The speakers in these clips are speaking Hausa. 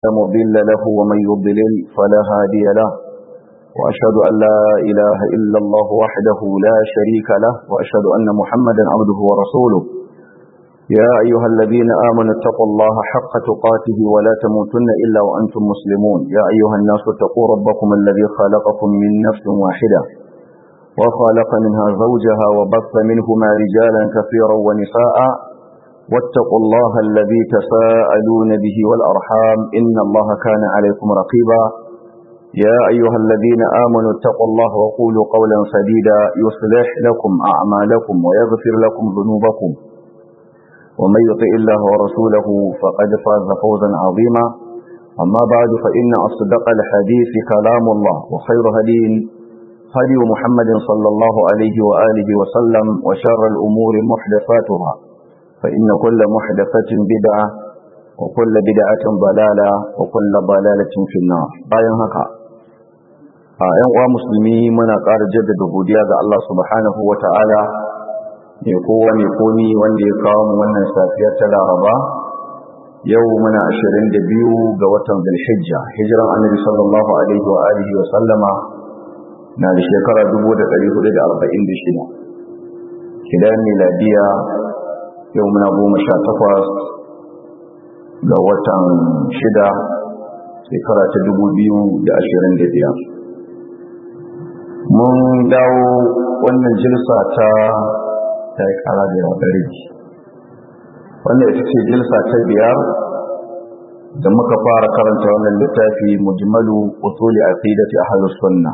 مضل له ومن يضلل فلا هادي له وأشهد أن لا إله إلا الله وحده لا شريك له وأشهد أن محمدا عبده ورسوله يا أيها الذين آمنوا اتقوا الله حق تقاته ولا تموتن إلا وأنتم مسلمون يا أيها الناس اتقوا ربكم الذي خلقكم من نفس واحدة وخلق منها زوجها وبث منهما رجالا كثيرا ونساء واتقوا الله الذي تساءلون به والأرحام إن الله كان عليكم رقيبا يا أيها الذين آمنوا اتقوا الله وقولوا قولا سديدا يصلح لكم أعمالكم ويغفر لكم ذنوبكم ومن يطع الله ورسوله فقد فاز فوزا عظيما أما بعد فإن أصدق الحديث كلام الله وخير هدين هدي محمد صلى الله عليه وآله وسلم وشر الأمور محدثاتها فإن كل محدثة بدعة وكل بدعة ضلالة وكل ضلالة في النار bayan haka a ƴan uwa musulmi muna ƙara jaddada godiya ga Allah subhanahu wata'ala mai kowa mai komi wanda ya kawo mu wannan safiya ta Laraba yau muna 22 ga watan Dhulhijja hijiran Annabi sallallahu alaihi wa alihi wa sallama na da shekara 1446 kidan miladiya yau muna goma sha takwas ga watan shida shekara ta dubu biyu da ashirin da biyar mun dawo wannan jilsa ta ta yi kara da yawa ɗari wannan ita ce jilsa ta biyar da muka fara karanta wannan littafi mujmalu usuli aqidati ahlus sunna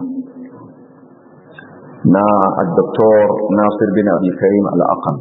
na al-doktor Nasir bin Abi Karim al-Aqam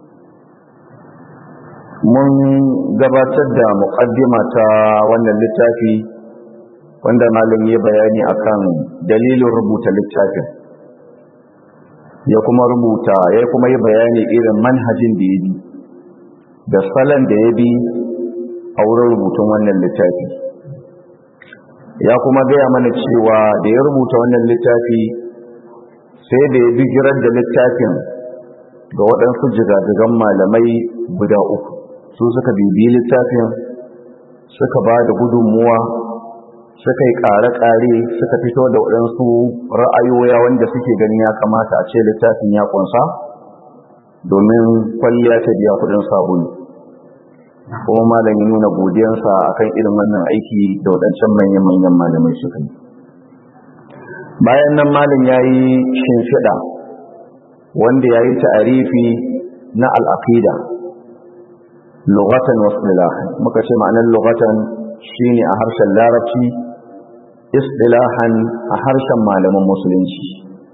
mun gabatar da muƙaddima ta wannan littafi wanda malam ya bayani akan dalilin rubuta littafin ya kuma rubuta ya kuma yi bayani irin manhajin da ya bi da salon da ya bi a wurin rubutun wannan littafi ya kuma gaya mana cewa da ya rubuta wannan littafi sai da ya bigirar da littafin ga waɗansu jigajigan malamai guda uku su suka bibi littafin suka ba da gudunmuwa suka yi ƙare-ƙare suka fito da waɗansu ra'ayoya wanda suke ganin ya kamata a ce littafin ya ƙunsa domin kwalliya ta biya kuɗin sabulu kuma malam ya nuna godiyansa akan irin wannan aiki da waɗancan manyan-manyan malamai suka yi bayan nan malam ya yi shimfiɗa wanda ya yi ta'arifi na al'aƙida lugatan wasu muka ce ma'anar lugatan shine a harshen larabci istilahan a harshen malaman musulunci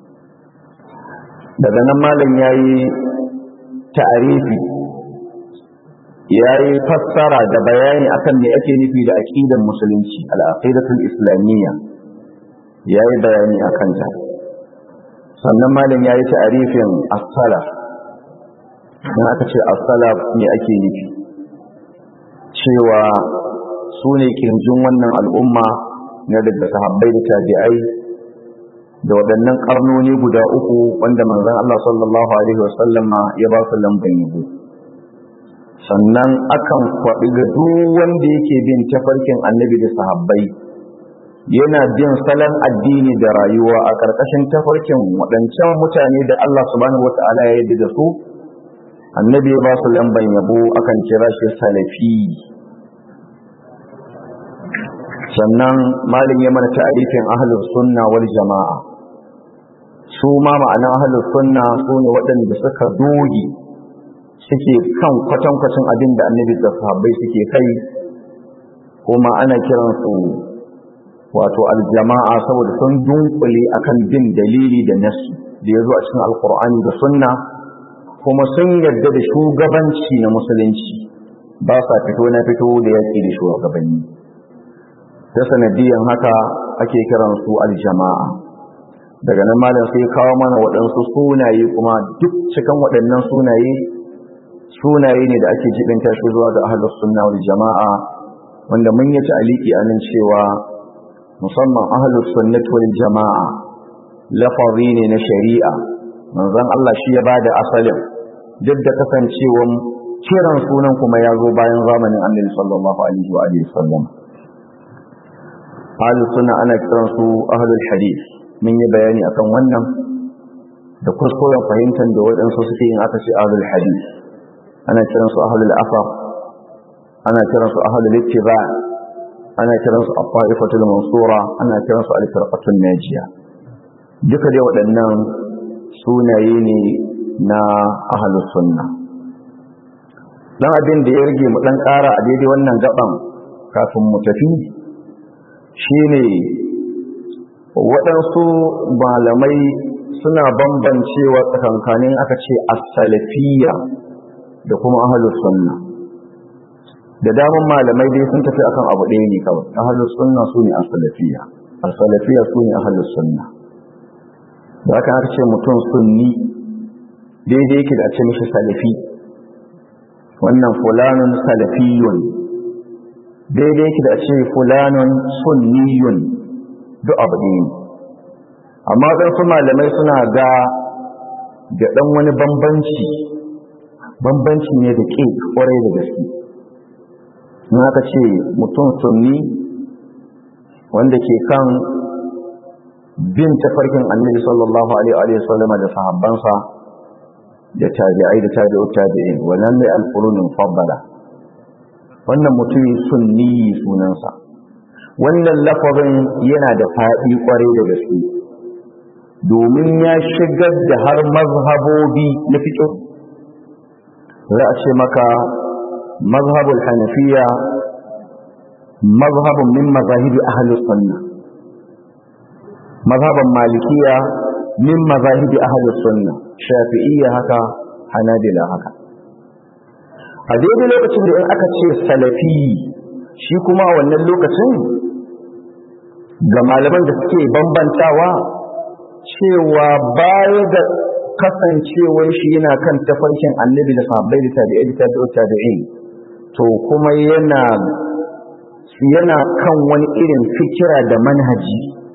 daga nan malam ya yi ta'arifi ya yi fassara da bayani akan me ake nufi da aƙidar musulunci al'aqidatul islamiyya ya yi bayani a kanta sannan malam ya yi ta'arifin as-salaf in aka ce as-salaf me ake nufi cewa su ne kirjin wannan al'umma na daga sahabbai da tabi'ai da waɗannan ƙarnoni guda uku wanda manzon Allah sallallahu alaihi wasallama ya ba su lamban yabo sannan akan kwaɗi ga duk wanda yake bin tafarkin annabi da sahabbai yana bin salon addini da rayuwa a ƙarƙashin tafarkin waɗancan mutane da Allah subhanahu wata'ala ya yi da su annabi ya ba su lamban yabo akan kira shi salafi sannan malin ya mana ta'arifin ahlus sunna wal jama'a su ma ma'ana ahlus sunna su ne waɗanda suka doge suke kan kwatankwacin abin da annabi da sahabbai suke kai kuma ana kiransu wato aljama'a saboda sun dunkule akan bin dalili da nasu da ya zo a cikin alkur'ani da sunna kuma sun yarda da shugabanci na musulunci ba sa fito na fito da yaƙi da shugabanni ta sanadiyan haka ake kiran su aljama'a daga nan malam sai kawo mana waɗansu sunaye kuma duk cikin waɗannan sunaye sunaye ne da ake jibinta shi zuwa ga ahlus sunna wal jama'a wanda mun yi ta aliki anan cewa musamman ahlus sunnati wal jama'a lafazi ne na shari'a manzon Allah shi ya bada asalin duk da kasancewan kiran sunan kuma ya zo bayan zamanin annabi sallallahu alaihi wa alihi sallam ahlus sunna ana kiran su ahlul hadith mun yi bayani akan wannan da kuskuren fahimtar da waɗansu suke yin aka ce ahlul hadith ana kiran su ahlul afar ana kiran su ahlul ittiba ana kiran su afaifatul mansura ana kiran su al-firqatul najiya duka dai waɗannan sunaye ne na ahlus sunna dan abin da ya rage mu dan ƙara a daidai wannan gaban kafin mu tafi shine waɗansu malamai suna bambancewa tsakankanin aka ce as-salafiyya da kuma ahlus sunna da daman malamai dai sun tafi akan abu ɗaya ne kawai ahlus sunna su ne as-salafiyya as-salafiyya su ne ahlus sunna da aka aka ce mutum sunni daidai yake da a ce mishi salafi wannan fulanun salafiyun daidai yake da a ce fulanun sunniyun duk abu ɗaya amma ɗansu malamai suna ga da ɗan wani bambanci bambanci ne da ƙe ƙwarai da gaske in aka ce mutum sunni wanda ke kan bin tafarkin annabi sallallahu alaihi wa sallama da sahabbansa da tabi'ai da tabi'u tabi'in wannan ne al-qurunul faddala wannan mutum sunni sunansa wannan lafazin yana da faɗi kwarai da gaske domin ya shigar da har mazhabobi na fiqh za a ce maka mazhabul hanafiya mazhabun min mazahibi ahli sunna mazhaban malikiya min mazahibi ahli sunna shafi'iyya haka hanabila haka a daidai lokacin da in aka ce salafi shi kuma a wannan lokacin ga malaman da suke bambantawa cewa baya da kasancewar shi yana kan tafarkin annabi da sahabbai da tabi'ai da tabi'u tabi'in to kuma yana yana kan wani irin fikira da manhaji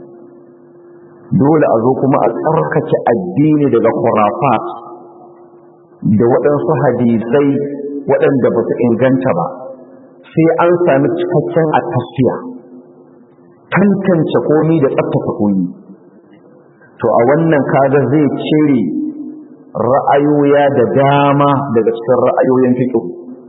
dole a zo kuma a tsarkake addini daga khurafat da waɗansu hadisai waɗanda ba su inganta ba sai an sami cikakken a tafiya tantance komi da tsaftace komi to a wannan kaga zai cire ra'ayoya da dama daga cikin ra'ayoyin fiqh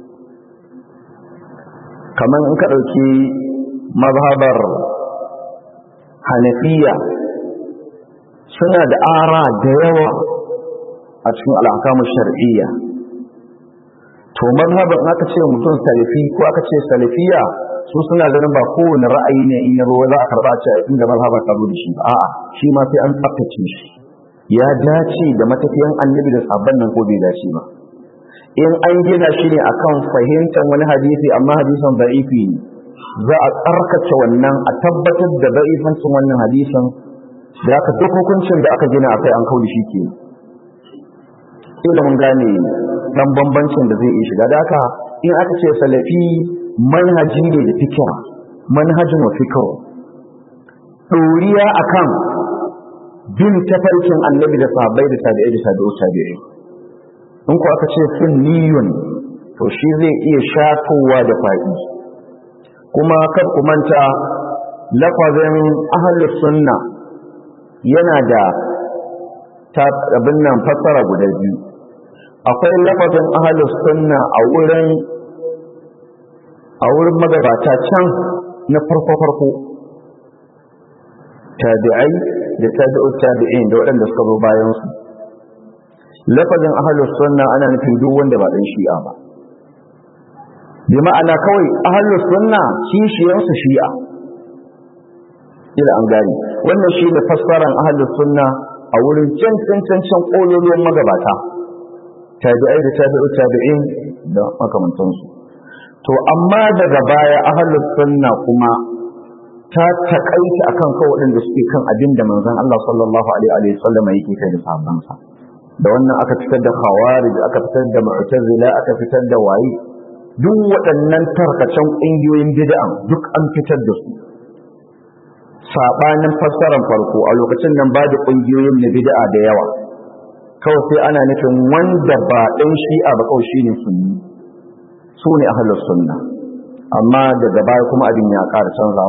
kamar in ka ɗauki mazhabar hanafiya suna da ara da yawa a cikin al'akamu shar'iyya to mazhabar aka ce mutum salafi ko aka ce salafiya su suna ganin ba kowane ra'ayi ne in yaro za a karɓa ce inda mazhabar ta zo da shi a'a shi ma sai an tsaftace shi ya dace da matafiyan annabi da sabon nan ko bai dace ba in an gina shi ne akan fahimtar wani hadisi amma hadisin da'ifi ne za a tsarkace wannan a tabbatar da da'ifancin wannan hadisin da aka duk hukuncin da aka gina akai an kauli shi ke ila mun gane dan bambancin da zai iya shiga da haka in aka ce salafi manhaji ne da fikira manhajin wa fikira ɗoriya akan bin tafarkin annabi da sahabbai da tabi'ai da tabi'u tabi'ai in ku aka ce sunniyun to shi zai iya shatowa da faɗi kuma kar ku manta lafazin ahlus sunna yana da abin nan fassara guda biyu akwai lafazin ahlus sunna a wurin a wurin magabata can na farko farko tabi'ai da tabi'ut tabi'in da waɗanda suka zo bayan su lafazin ahlus sunna ana nufin duk wanda ba dan shi'a ba bi ma'ana kawai ahlus sunna kishiyar su shi'a ila an gani wannan shi ne fassaran ahlus sunna a wurin can can can can kololuwan magabata tabi'ai da tabi'ut tabi'in da makamantansu to amma daga baya ahlus sunna kuma ta takaita akan kawai waɗanda suke kan abin da manzon Allah sallallahu alaihi wa sallam yake kai da sahabbansa da wannan aka fitar da khawarij aka fitar da mu'tazila aka fitar da wayi duk waɗannan tarkacen ƙungiyoyin bid'a duk an fitar da su sabanin fassarar farko a lokacin nan ba da ƙungiyoyin na bid'a da yawa kawai sai ana nufin wanda ba ɗan shi'a ba kawai shine sunni su ne ahlus sunna amma daga baya kuma abin ya ƙara canzawa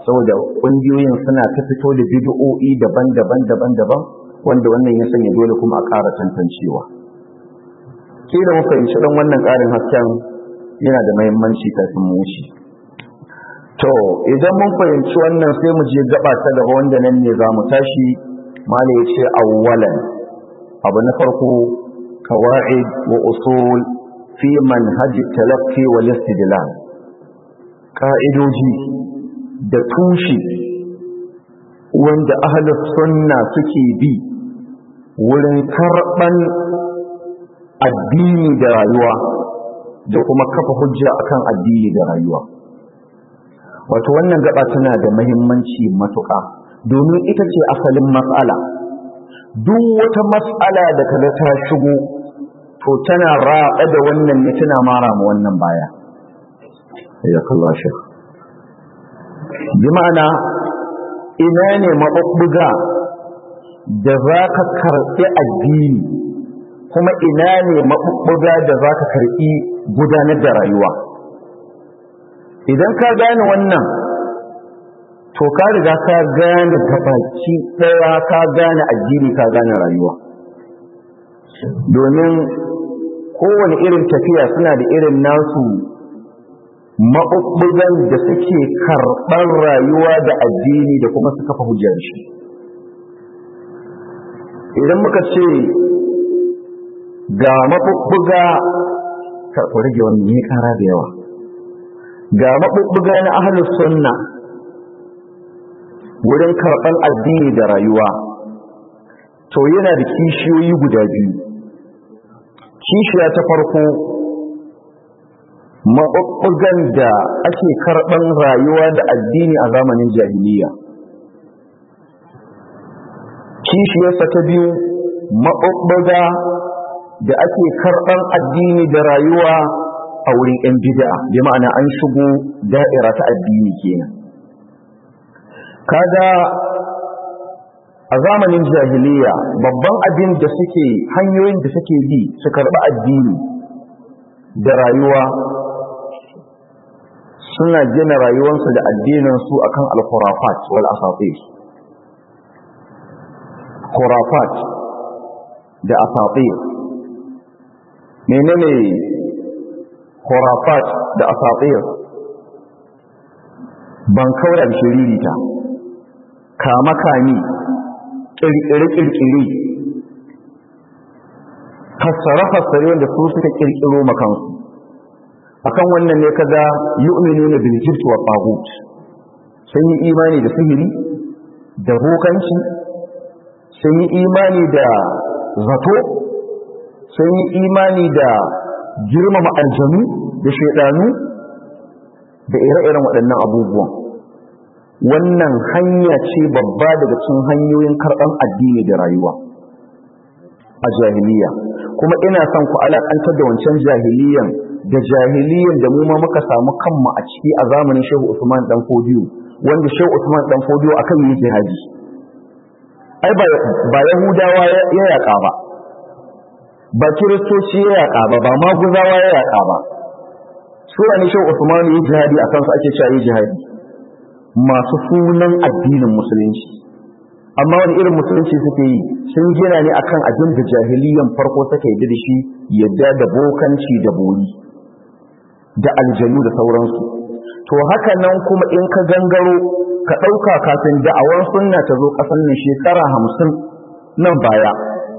saboda ƙungiyoyin suna ta fito da bid'o'i daban-daban daban-daban wanda wannan ya sanya dole kuma a ƙara tantancewa ke da mu fahimci dan wannan ƙarin hasken yana da muhimmanci kafin mu wuce to idan mun fahimci wannan sai mu je gaba ta gaba wanda nan ne za mu tashi mala ya ce awwalan abu na farko kawa'id wa usul fi manhaj talaqqi wal istidlal ka'idoji da tushe wanda ahlus sunna suke bi wurin karban addini da rayuwa da kuma kafa hujja akan addini da rayuwa wato wannan gaba tana da muhimmanci matuƙa domin ita ce asalin matsala duk wata matsala da kaga ta shigo to tana raɗa da wannan ne tana mara ma wannan baya ya kalla shi bi ma'ana ina ne maɓuɓɓuga da za ka karɓi addini kuma ina ne maɓuɓɓuga da za ka karɓi gudanar da rayuwa idan ka gane wannan to ka riga ka gane gabaki ɗaya ka gane addini ka gane rayuwa domin kowane irin tafiya suna da irin nasu maɓuɓɓugan da suke karɓar rayuwa da addini da kuma su kafa hujjar shi idan muka ce ga maɓuɓɓuga ka rage wani ne ƙara da yawa ga maɓuɓɓuga na ahalus sunna wurin karɓar addini da rayuwa to yana da kishiyoyi guda biyu kishiya ta farko maɓuɓɓugan da ake karɓar rayuwa da addini a zamanin jahiliya kishiyarsa ta biyu maɓuɓɓuga da ake karɓar addini da rayuwa a wurin 'yan bid'a bi ma'ana an shigo da'ira ta addini kenan kaga a zamanin jahiliya babban abin da suke hanyoyin da suke bi su karɓi addini da rayuwa suna gina rayuwarsu da addininsu akan al-khurafat wal asatir khurafat da asatir menene khurafat da asatir ban kaura da shiririta kama kami kirkire-kirkire fassare-fassare wanda su suka kirkiro makansu akan wannan ne kaga yu'minu na biljibt wa tagut sun yi imani da sihiri da bokanci sun yi imani da zato sun yi imani da girmama aljanu da shaidanu da ire-iren waɗannan abubuwan wannan hanya ce babba daga cikin hanyoyin karɓar addini da rayuwa a jahiliya kuma ina son ku alaƙantar da wancan jahiliyan da jahiliyan da mu ma muka samu kanmu a ciki a zamanin Shehu Usman dan Fodiyo wanda Shehu Usman dan Fodiyo akan yi jihadi ai ba ba Yahudawa ya yaƙa ba ba Kiristoci ya yaƙa ba ba Maguzawa ya yaƙa ba su ne Shehu Usman yi jihadi akan su ake cewa yi jihadi masu sunan addinin musulunci amma wani irin musulunci suke yi sun gina ne akan abin da jahiliyan farko suka yi da shi yadda da bokanci da bori da aljanu da sauransu to haka nan kuma in ka gangaro ka ɗauka kafin da'awar sunna ta zo ƙasar nan shekara hamsin nan baya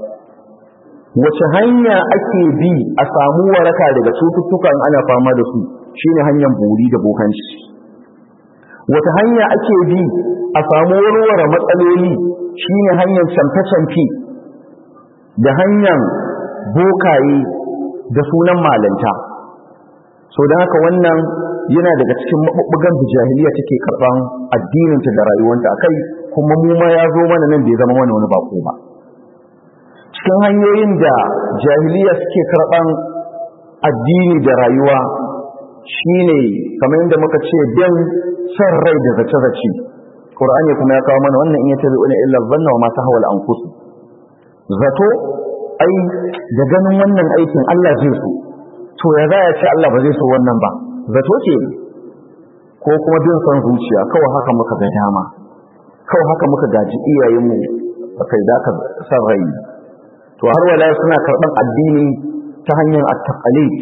wace hanya ake bi a samu waraka daga cututtukan ana fama da su shine hanyar bori da bokanci wata hanya ake bi a samu warware matsaloli shine hanyar camfe-camfe da hanyar bokaye da sunan malanta so da haka wannan yana daga cikin maɓuɓɓugan da jahiliya take karɓan addininta da rayuwanta a kai kuma mu ma ya zo mana nan bai zama mana wani bako ba cikin hanyoyin da jahiliya suke karɓan addini da rayuwa shine kamar yadda muka ce bin san rai da zace-zace Qur'ani kuma ya kawo mana wannan in ya tabi wani illa zanna wa ma tahwa al-anfus zato ai da ganin wannan aikin Allah zai so to ya za ya ce Allah ba zai so wannan ba zato ce ko kuma bin son zuciya kawai haka muka ga dama kawai haka muka gaji iyayenmu a kai da ka san rai to har wala suna karɓar addini ta hanyar at-taqalid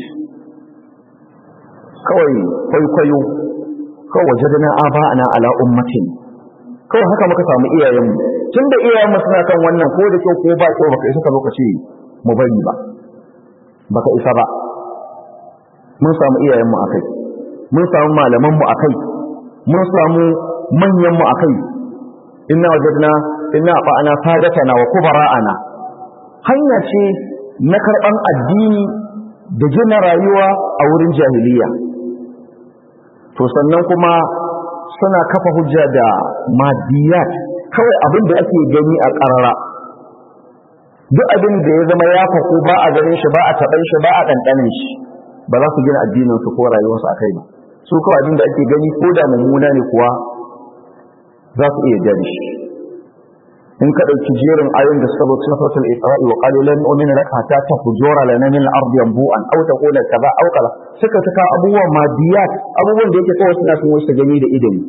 kawai kwaikwayo kawai wajadana aba'ana ala ummatin kawai haka muka samu iyayenmu tun da iyayenmu suna kan wannan ko da kyau ko ba kyau baka isa ka zo ka ce mu bari ba baka isa ba mun samu iyayenmu a kai mun samu malamanmu a kai mun samu manyanmu a kai inna wajadna inna fa'ana sadatana wa kubara'ana hanya ce na karɓan addini da gina rayuwa a wurin jahiliya to sannan kuma suna kafa hujja da madiyat kawai abin da ake gani a ƙarara duk abin da ya zama ya faku ba a ganin shi ba a taɓan shi ba a ɗanɗanin shi ba za su gina addininsu ko rayuwarsu a kai ba su kawai abin da ake gani ko da mummuna ne kuwa za su iya jari shi in ka ɗauki jerin ayoyin da suka zo cikin sautul isra'i wa qalu lan nu'mina laka hatta tafjura lana min al-ardi yanbu'an aw taqula kaza aw kaza suka taka abubuwan madiyat abubuwan da yake kawai suna sun wasu gani da idani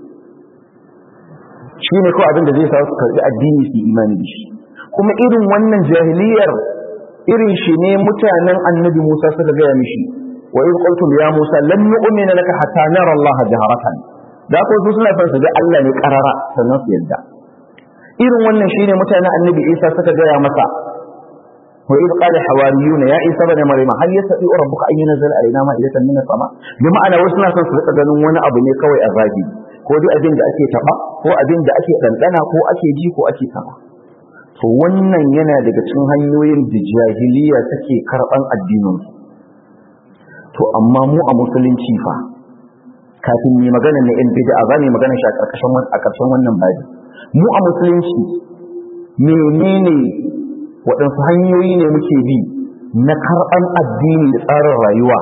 shi ne kawai abin da zai sa su karɓi addini su imani da shi kuma irin wannan jahiliyar irin shi ne mutanen annabi Musa suka gaya mishi wa in qultum ya Musa lan nu'mina laka hatta nara Allah jaharatan da ko su suna son su ga Allah ne karara sannan su yadda irin wannan shine mutanen annabi Isa suka gaya masa wa idh qala hawariyun ya Isa ibn Maryam hal yastati rabbuka an yunzila alaina ma'idatan min as-sama bi ma'ana wasu na son su rika ganin wani abu ne kawai a zagi ko duk abin da ake taba ko abin da ake dandana ko ake ji ko ake sama to wannan yana daga cikin hanyoyin da jahiliya take karban addinin to amma mu a musulunci fa kafin mu magana na yan bid'a za mu magana shi a karkashin a karshen wannan babi mu a musulunci menene waɗansu hanyoyi ne muke bi na karɓan addini da tsarin rayuwa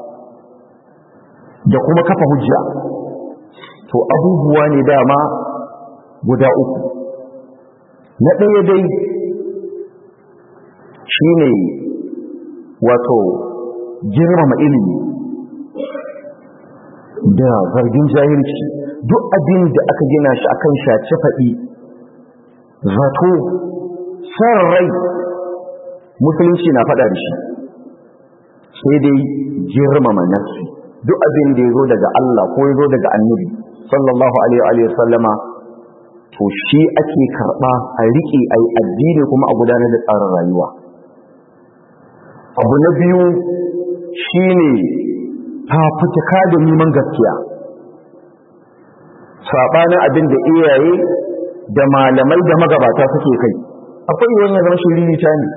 da kuma kafa hujja to abubuwa ne dama guda uku na ɗaya dai shi ne wato girmama ilimi da zargin jahilci duk abin da aka gina shi akan shaci faɗi zato san rai musulunci na faɗa da shi sai dai girmama nafsi duk abin da ya zo daga Allah ko ya zo daga annabi sallallahu alaihi wa sallama to shi ake karɓa a riƙe a yi addini kuma a gudanar da tsarin rayuwa abu na biyu shi ne fafutuka da neman gaskiya saɓanin abin da iyaye da malamai da magabata suke kai akwai yiwuwar ya zama shiriri ta ne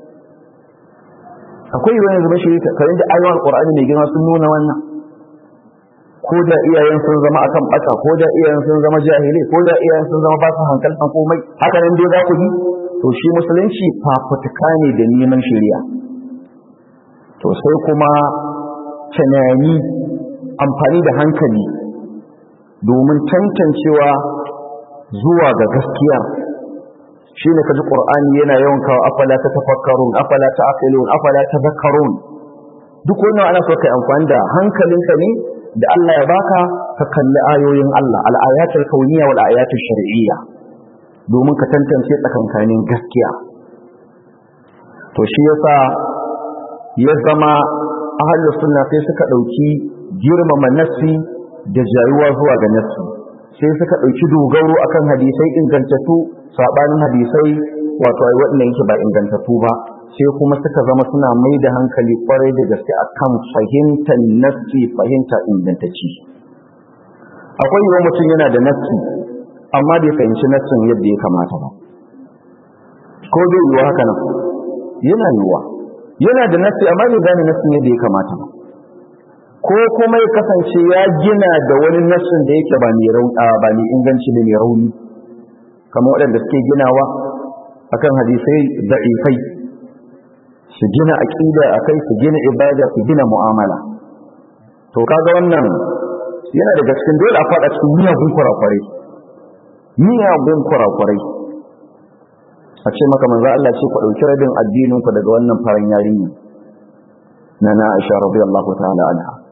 akwai yiwuwar ya zama shiriri ta karin da ayyuan ƙwar'ani mai girma sun nuna wannan ko da iyayen sun zama akan bata ko da iyayen sun zama jahilai ko da iyayen sun zama ba su hankaltan komai haka nan dai za ku bi to shi musulunci fafutuka ne da neman shari'a to sai kuma tunani amfani da hankali domin tantancewa zuwa ga gaskiya shi ne kaji ƙur'ani yana yawan kawo afala ta tafakkarun afala ta aqilun afala ta zakarun duk wannan ana so kai amfani da hankalinka ne da Allah ya baka ka kalli ayoyin Allah al-ayatul kauniyya wal ayatul shar'iyya domin ka tantance tsakankanin gaskiya to shi yasa ya zama ahlus sunna sai suka dauki girmama nassi da jayuwa zuwa ga nassi sai suka dauki dogaro akan hadisai ingantattu sabanin hadisai wato ai waɗanda yake ba ingantattu ba sai kuma suka zama suna mai da hankali kwarai da gaske akan fahimtar nassi fahimta ingantacci akwai yiwuwa mutum yana da nassi amma bai fahimci nassin yadda ya kamata ba ko bai yiwuwa haka nan yana yiwuwa yana da nassi amma bai gane nassin yadda ya kamata ba ko kuma ya kasance ya gina da wani nassin da yake ba mai rauni ba mai inganci da mai rauni kamar waɗanda suke ginawa akan hadisai da'ifai su gina aqida akai su gina ibada su gina mu'amala to kaga wannan yana daga cikin dole a fada cikin miyagun kurakurai miyagun kurakurai a ce maka manzo Allah ce ku dauki rabin addinin ku daga wannan faran yarinya na na Aisha radiyallahu ta'ala anha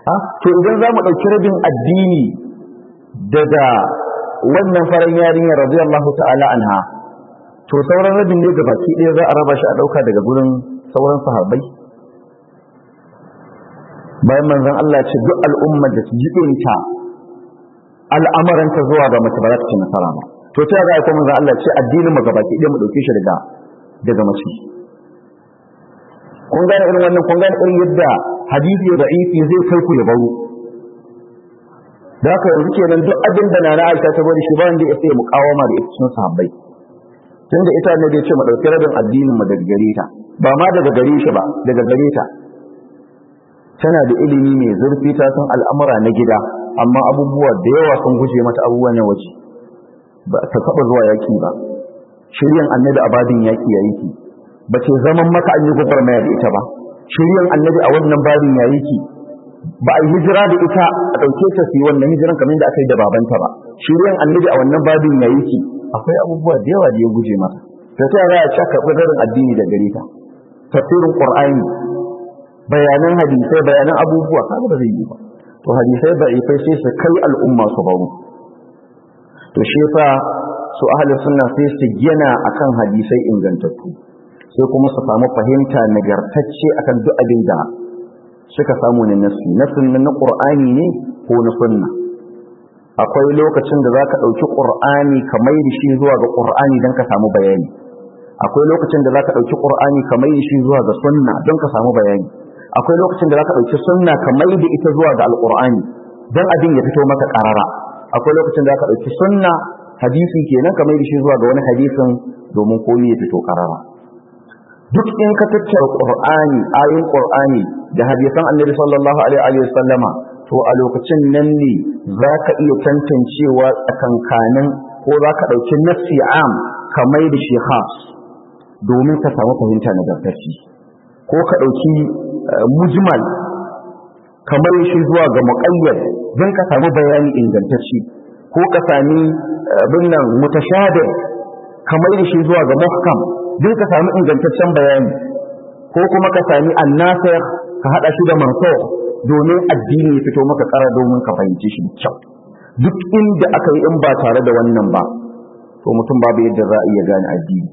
ha to idan za mu ɗauki rabin addini daga wannan farin yarinyar radiyallahu ta'ala anha to sauran rabin ne ga baki ɗaya za a raba shi a ɗauka daga gurin sauran sahabbai bayan manzon Allah ce duk al'umma da su jibinta al'amuranta zuwa ga mace ba za ta ci nasara ba to ta ga kuma manzon Allah ce addinin mu gabaki ɗaya mu ɗauke shi daga daga mace kun gane irin wannan kun gane irin yadda hadisi da da'ifi zai kai ku ya baro da haka yanzu kenan duk abin da na Aisha ta bari shi ba wanda ya sai mukawama da cikin sahabbai tunda ita ne da ya ce mu dauki rabin addinin mu daga gare ta ba ma daga gare shi ba daga gare ta tana da ilimi mai zurfi ta san al'amura na gida amma abubuwa da yawa sun guje mata abubuwa na waje ba ta taba zuwa yaki ba shiryan annabi a babin yaki yayi ki ba ce zaman maka an yi gwagwarmaya da ita ba shiryan annabi a wannan babin yayi ki ba a yi hijira da ita a ɗauke ta su yi wannan hijiran kamar da aka yi da babanta ba shiryan annabi a wannan babin yayi ki akwai abubuwa da yawa da ya guje mata ta ta za a ci karɓi darin addini da gare ta tafsirin qur'ani bayanan hadisai bayanan abubuwa kaga ba zai yi ba to hadisai da ifai sai su kai al'umma su baro to shi yasa su ahli sunna sai su gina akan hadisai ingantattu sai kuma su samu fahimta nagartacce akan duk abin da suka samu ne nasu nasun na qur'ani ne ko na sunna akwai lokacin da zaka dauki qur'ani ka mai da shi zuwa ga qur'ani dan ka samu bayani akwai lokacin da zaka dauki qur'ani ka mai da shi zuwa ga sunna don ka samu bayani akwai lokacin da zaka dauki sunna ka mai da ita zuwa ga alqur'ani dan abin ya fito maka karara akwai lokacin da zaka dauki sunna hadisi kenan ka mai da shi zuwa ga wani hadisin domin komai ya fito karara duk in ka tattara qur'ani ayoyin qur'ani da hadisan annabi sallallahu alaihi wa sallama to a lokacin nan ne zaka iya tantancewa tsakankanin ko zaka dauki nafsi am ka mai da shi khas domin ka samu fahimta na gaskaci ko ka dauki mujmal kamar shi zuwa ga muqayyad don ka samu bayani ingantacce ko ka sami binnan mutashabih kamar shi zuwa ga muhkam don ka sami ingantaccen bayani ko kuma ka sami annasir ka hada shi da manso domin addini ya fito maka kara domin ka fahimci shi kyau duk inda aka yi in ba tare da wannan ba to mutum babu yadda za a iya gane addini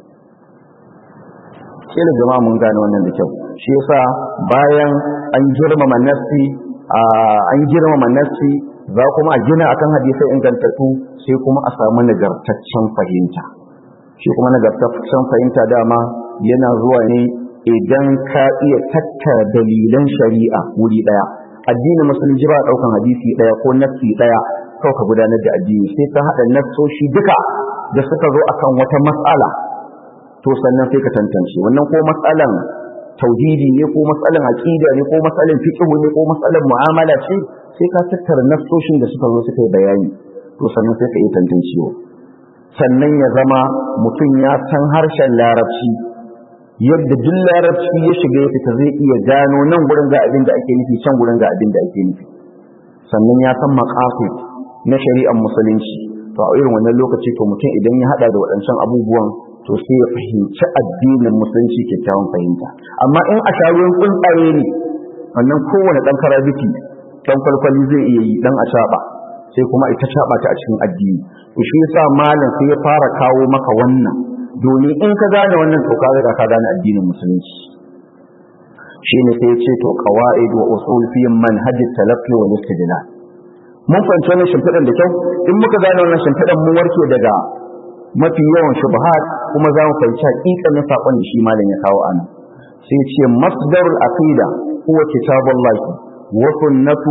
kila jama'a mun gane wannan da kyau shi yasa bayan an girmama nassi an girmama nassi za kuma a gina akan hadisai ingantattu sai kuma a samu nagartaccen fahimta shi kuma nagartaccen fahimta dama yana zuwa ne idan ka iya tattara dalilan shari'a wuri daya addinin musulunci ba daukan hadisi daya ko nassi daya kawai ka gudanar da addini sai ka hada nassoshi duka da suka zo akan wata matsala to sannan sai ka tantance wannan ko matsalan tauhidi ne ko matsalan aqida ne ko matsalan fiqh ne ko matsalan mu'amala ce sai ka tattara nassoshin da suka zo suka yi bayani to sannan sai ka yi tantancewa sannan ya zama mutum ya san harshen larabci yadda duk larabci ya shiga ya fita zai iya gano nan gurin ga abin da ake nufi can gurin ga abin da ake nufi sannan ya san maqasid na shari'ar musulunci to a irin wannan lokaci to mutum idan ya hada da waɗancan abubuwan to sai ya fahimci addinin musulunci kyakkyawan fahimta amma in a sharuwan tsuntsaye ne wannan kowane ɗan karabiti ɗan kwalkwali zai iya yi ɗan a sai kuma ita shaɓa ta a cikin addini to shi yasa malam sai ya fara kawo maka wannan domin in ka gane wannan to ka riga ka gane addinin musulunci shine sai ya ce to qawaid wa usul fi manhaj talaqqi wal istidlal mun fahimci wannan shimfiɗan da kyau in muka gane wannan shimfiɗan mun warke daga mafi yawan shubuhat kuma za mu fahimci haƙiƙanin saƙon da shi malam ya kawo ana sai ce masdarul aqida huwa kitabullah wa sunnatu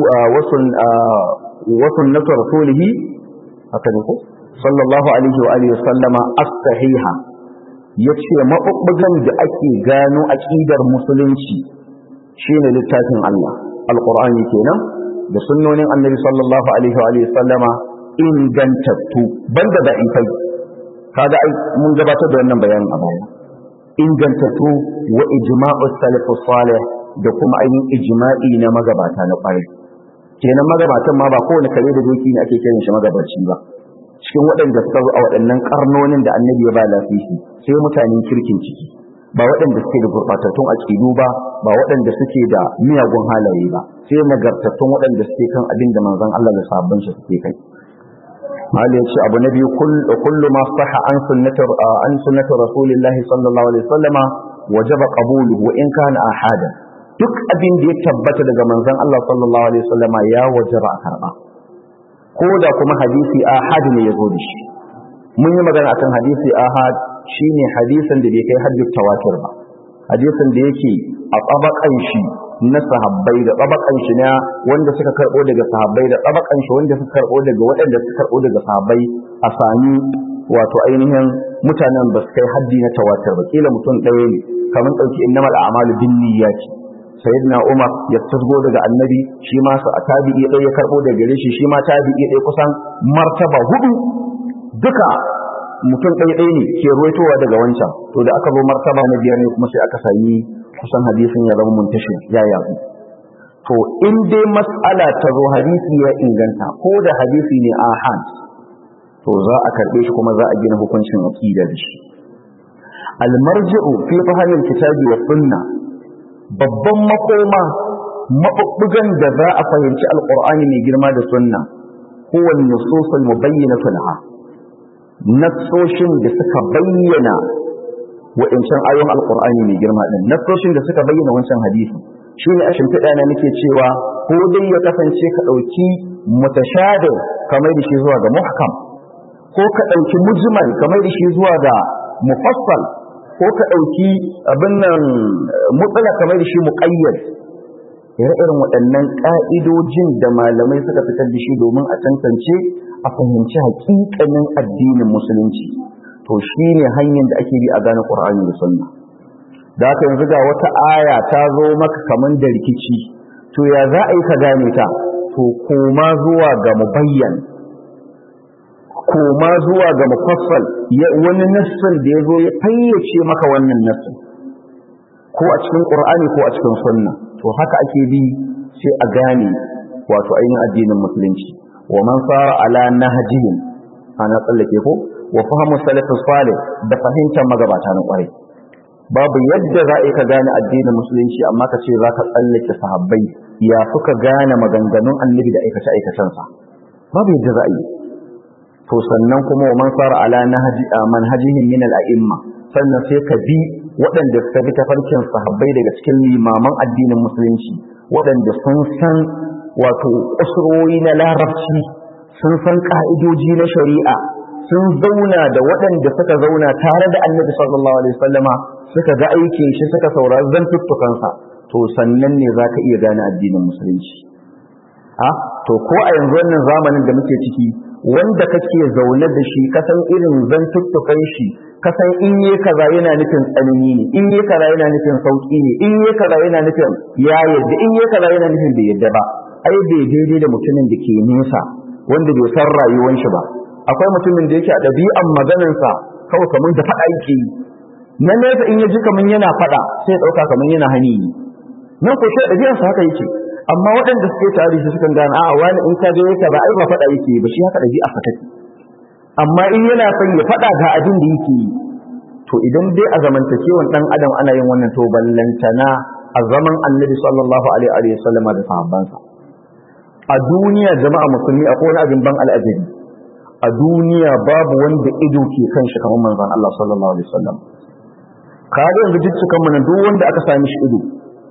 wa sunnatu rasulih haka ne ko sallallahu alaihi wa alihi sallama as-sahiha yace mabubbugan da ake gano aqidar musulunci shine littafin Allah alqur'ani kenan da sunnonin annabi sallallahu alaihi wa alihi sallama ingantattu banda da ifai kaga ai mun gabatar da wannan bayanin a baya ingantattu wa ijma'u salaf salih da kuma ainihin ijma'i na magabata na kwarai kenan magabatan ma ba kowane kare da doki ne ake kiran shi magabaci ba cikin waɗanda suka zo a waɗannan karnonin da annabi ya ba lafifi sai mutanen kirkin ciki ba waɗanda suke da gurɓatattun aƙidu ba ba waɗanda suke da miyagun halaye ba sai nagartattun waɗanda suke kan abin da manzon Allah da sabbin shi suke kai Mali ya ce abu na biyu kullu ma saha an sunnati an sunnati rasulillahi sallallahu alaihi wasallama wajaba qabuluhu wa in kana ahada duk abin da ya tabbata daga manzon Allah sallallahu alaihi wasallama ya wajaba a karba ko da kuma hadisi ahad ne ya zo da shi mun yi magana akan hadisi ahad shine hadisin da bai kai hajjut tawatur ba hadisin da yake a tsabakan shi na sahabbai da tsabakan shi na wanda suka karbo daga sahabbai da tsabakan shi wanda suka karbo daga waɗanda suka karbo daga sahabbai a sami wato ainihin mutanen ba su kai haddi na tawatur ba kila mutum ɗaya ne kamar ɗauki innamal a'malu bin niyyati sayyidina Umar ya tasgo daga annabi shi ma sa tabi'i ɗaya ya karbo daga gare shi shi ma tabi'i ɗaya kusan martaba hudu duka mutum ɗaya ɗaya ne ke ruwaitowa daga wancan to da aka zo martaba na biyar ne kuma sai aka sami kusan hadisin ya zama muntashi ya yazu to in dai mas'ala ta zo hadisi ya inganta ko da hadisi ne ahad to za a karɓe shi kuma za a gina hukuncin aqida da shi almarji'u fi fahimil kitabi wa sunna babban makoma mabubbugan da za a fahimci alqur'ani mai girma da sunna huwa an-nusus al-mubayyinatu laha nassoshin da suka bayyana wa'incan ayoyin alkur'ani mai girma din nassoshin da suka bayyana wancan hadisi shi ne a shimfiɗa na nake cewa ko dai ya kasance ka ɗauki mutashade kamar da shi zuwa ga muhkam ko ka ɗauki mujmal kamar da shi zuwa ga mufassal ko ka ɗauki abin nan mutsala kamar da shi muƙayyad ire-irin waɗannan ƙa'idojin da malamai suka fitar da shi domin a tantance a fahimci haƙiƙanin addinin musulunci to shi ne hanyar da ake bi a gane ƙur'ani da sunna da haka yanzu ga wata aya ta zo maka kaman da rikici to ya za a yi ka gane ta to koma zuwa ga mubayyan koma zuwa ga mufassal wani nassin da ya zo ya fayyace maka wannan nassin ko a cikin ƙur'ani ko a cikin sunna to haka ake bi sai a gane wato ainihin addinin musulunci wa man sara ala nahjihim ana tsallake ko wa fahimu salafus salih da fahimtar magabata na kwarai babu yadda za ka gane addinin musulunci amma ka ce za ka tsallake sahabbai ya suka gane maganganun annabi da aikace aikacensa babu yadda za a yi to sannan kuma wa man sara ala nahji manhajihim min al-a'imma sannan sai ka bi waɗanda suka bi tafarkin sahabbai daga cikin limaman addinin musulunci waɗanda sun san wato kusurori na larabci sun san ka'idoji na shari'a sun zauna da waɗanda suka zauna tare da annabi sallallahu alaihi wasallama suka ga aikin shi suka saurari zantuttukansa to sannan ne za ka iya gane addinin musulunci a to ko a yanzu wannan zamanin da muke ciki wanda kake zaune da shi kasan irin zantuttukan shi kasan in yi kaza yana nufin tsanani ne in yi kaza yana nufin sauki ne in yi kaza yana nufin ya yadda in yi kaza yana nufin bai yadda ba ai bai daidai da mutumin da ke nesa wanda bai san rayuwar shi ba akwai mutumin da yake a ɗabi'an maganarsa kawai kamar da faɗa yake yi na nesa in ya ji kamar yana faɗa sai ɗauka kamar yana hani yi nan ko shi ɗabi'arsa haka yake amma waɗanda suke tare shi sukan gane a'a wani in ka je yake ba ai ba faɗa yake ba shi haka ɗabi'a fa take amma in yana son ya faɗa ga abin da yake yi to idan dai a zamantakewan ɗan adam ana yin wannan to ballantana a zaman annabi sallallahu alaihi wa sallama da sahabbansa a duniya jama'a musulmi akwai wani abin ban al'ajabi a duniya babu wanda ido ke kan shi kamar manzon Allah sallallahu alaihi wasallam kaga yanzu dukkan mu duk wanda aka sami shi ido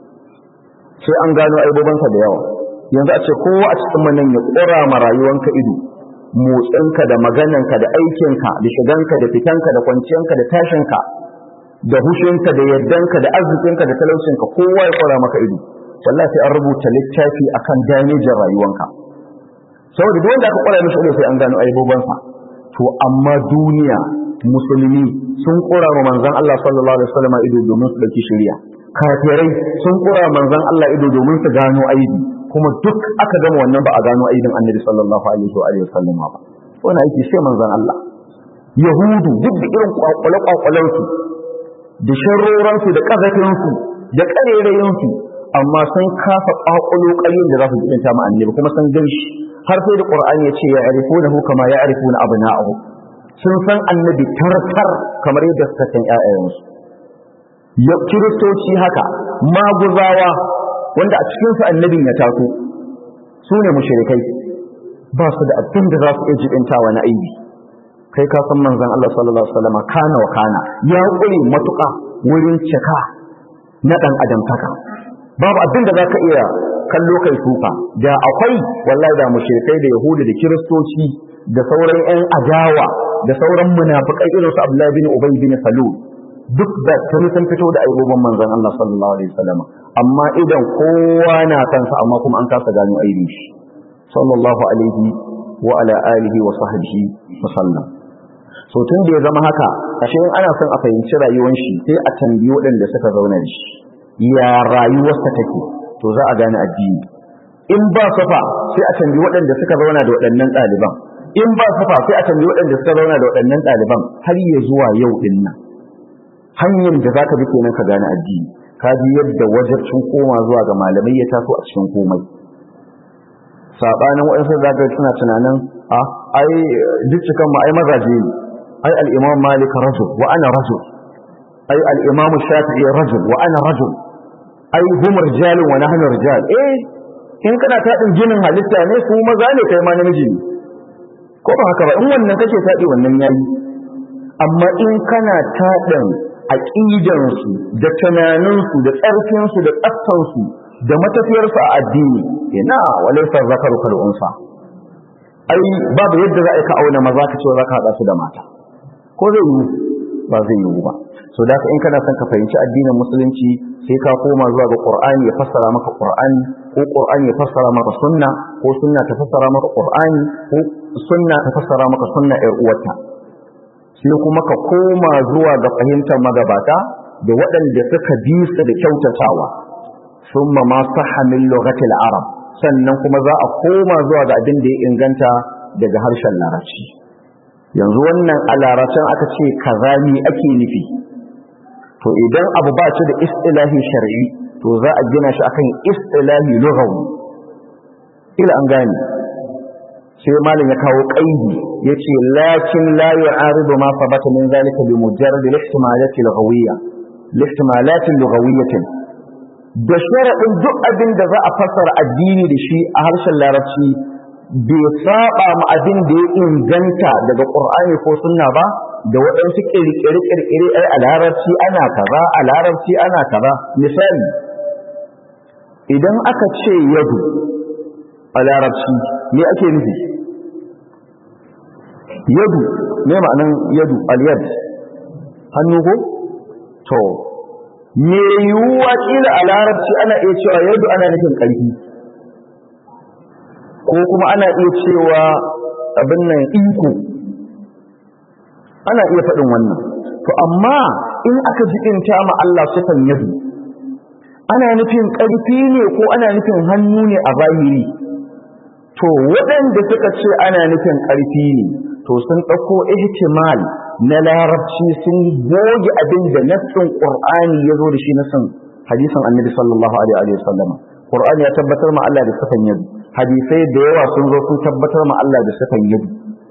sai an gano aibobansa da yawa yanzu a ce kowa a cikin nan ya kura ma rayuwanka ido motsinka da magananka da aikinka da shiganka da fitanka da kwanciyanka da tashinka da hushinka da yardanka da arzikinka da talaucinka kowa ya kura maka ido wallahi sai an rubuta littafi akan damejin rayuwanka saboda duk wanda aka kwara mishi ido sai an gano aibobansa to amma duniya musulmi sun kura wa manzon Allah sallallahu alaihi wasallam ido domin su dauki shari'a kafirai sun kura manzon Allah ido domin su gano aibi kuma duk aka gama wannan ba a gano aibin annabi sallallahu alaihi wa alihi wasallam ba wannan aiki sai manzon Allah yahudu duk da irin kwakwale kwakwalen su da sharroran su da kazafin su da karerayin su amma sun kasa kwakwalo ƙaryin da za su jibinta ma annabi kuma sun gan shi har sai da qur'ani ya ce ya arifunahu kama ya arifuna abna'ahu sun san annabi tartar kamar yadda suka san ƴaƴayensu ya kiristoci haka maguzawa wanda a cikinsu annabin ya taso su ne mushrikai ba su da abin da za su iya jibintawa na aibi kai ka san manzon Allah sallallahu alaihi wasallam kana wa kana ya kure matuƙa wurin cika na dan adamtaka babu abin da zaka iya kallo kai sufa da akwai wallahi da mushrikai da yahudi da kiristoci da sauran ƴan adawa da sauran munafikai irin su Abdullah bin Ubay bin Salul duk da tun sun fito da aibobin manzon Allah sallallahu alaihi wasallam amma idan kowa na kansa amma kuma an kasa gano aibi shi sallallahu alaihi wa ala alihi wa sahbihi wa sallam so tun da ya zama haka ashe in ana son a fahimci rayuwar shi sai a tambayi waɗanda suka zauna da shi ya rayuwarsa take to za a gane addini in ba safa sai a tambayi waɗanda suka zauna da waɗannan ɗaliban in ba safa sai a tambayi waɗanda suka zauna da waɗannan ɗaliban har ya zuwa yau ɗin nan hanyar da zaka bi kenan ka gane addini ka ji yadda wajibcin koma zuwa ga malamai ya taso a cikin komai sabanin waɗansu zaka suna tunanin a ai duk cikan mu ai mazaje ne ai al-imam malik rajul wa ana rajul ai al-imam shafi'i rajul wa ana rajul ai hum rijalun wa nahnu rijal eh in kana taɗin jinin halitta ne su maza ne kai ma namiji ne ko ba haka ba in wannan kake taɗi wannan yayi amma in kana taɗin aƙidansu da tunaninsu da tsarkinsu da tsaftansu da matafiyarsu a addini ina walaisa zakaru kal unsa ai babu yadda za a ka auna maza ka ce za ka haɗa su da mata ko zai yi ba zai yi ba so da in kana son ka fahimci addinin musulunci sai ka koma zuwa ga qur'ani ya fassara maka qur'ani ko qur'ani ya fassara maka sunna ko sunna ta fassara maka qur'ani ko sunna ta fassara maka sunna ƴar uwarta sai kuma ka koma zuwa ga fahimtar magabata da waɗanda suka bi su da kyautatawa summa ma sahha min lughatil arab sannan kuma za a koma zuwa ga abin da ya inganta daga harshen larabci yanzu wannan a larabcin aka ce kaza ni ake nufi to idan abu ba shi da istilahi shar'i to za a gina shi akan istilahi lughawi ila an gane sai malam ya kawo qaidi yace lakin la yu'aridu ma sabata min zalika bi mujarrad al-ihtimalati al-ghawiyya al-ihtimalati al-ghawiyyatin da sharadin duk abin da za a fassara addini da shi a harshen larabci bai saba ma abin da ya inganta daga qur'ani ko sunna ba da waɗansu kirkire kirkire ai a larabci ana kaza a larabci ana kaza misali idan aka ce yadu a larabci me ake nufi yadu me ma'anan yadu al-yad hannu ko to me yiwuwa kila a larabci ana iya cewa yadu ana nufin ƙarfi ko kuma ana iya cewa abin nan iko ana iya faɗin wannan to amma in aka jikinta ma Allah sifan yadu ana nufin ƙarfi ne ko ana nufin hannu ne a zahiri to waɗanda suka ce ana nufin ƙarfi ne to sun ɗauko ihtimal na larabci sun goge abin da nassin qur'ani ya zo da shi nassin hadisin annabi sallallahu alaihi wa sallam qur'ani ya tabbatar ma Allah da sifan yadu hadisai da yawa sun zo sun tabbatar ma Allah da sifan yadu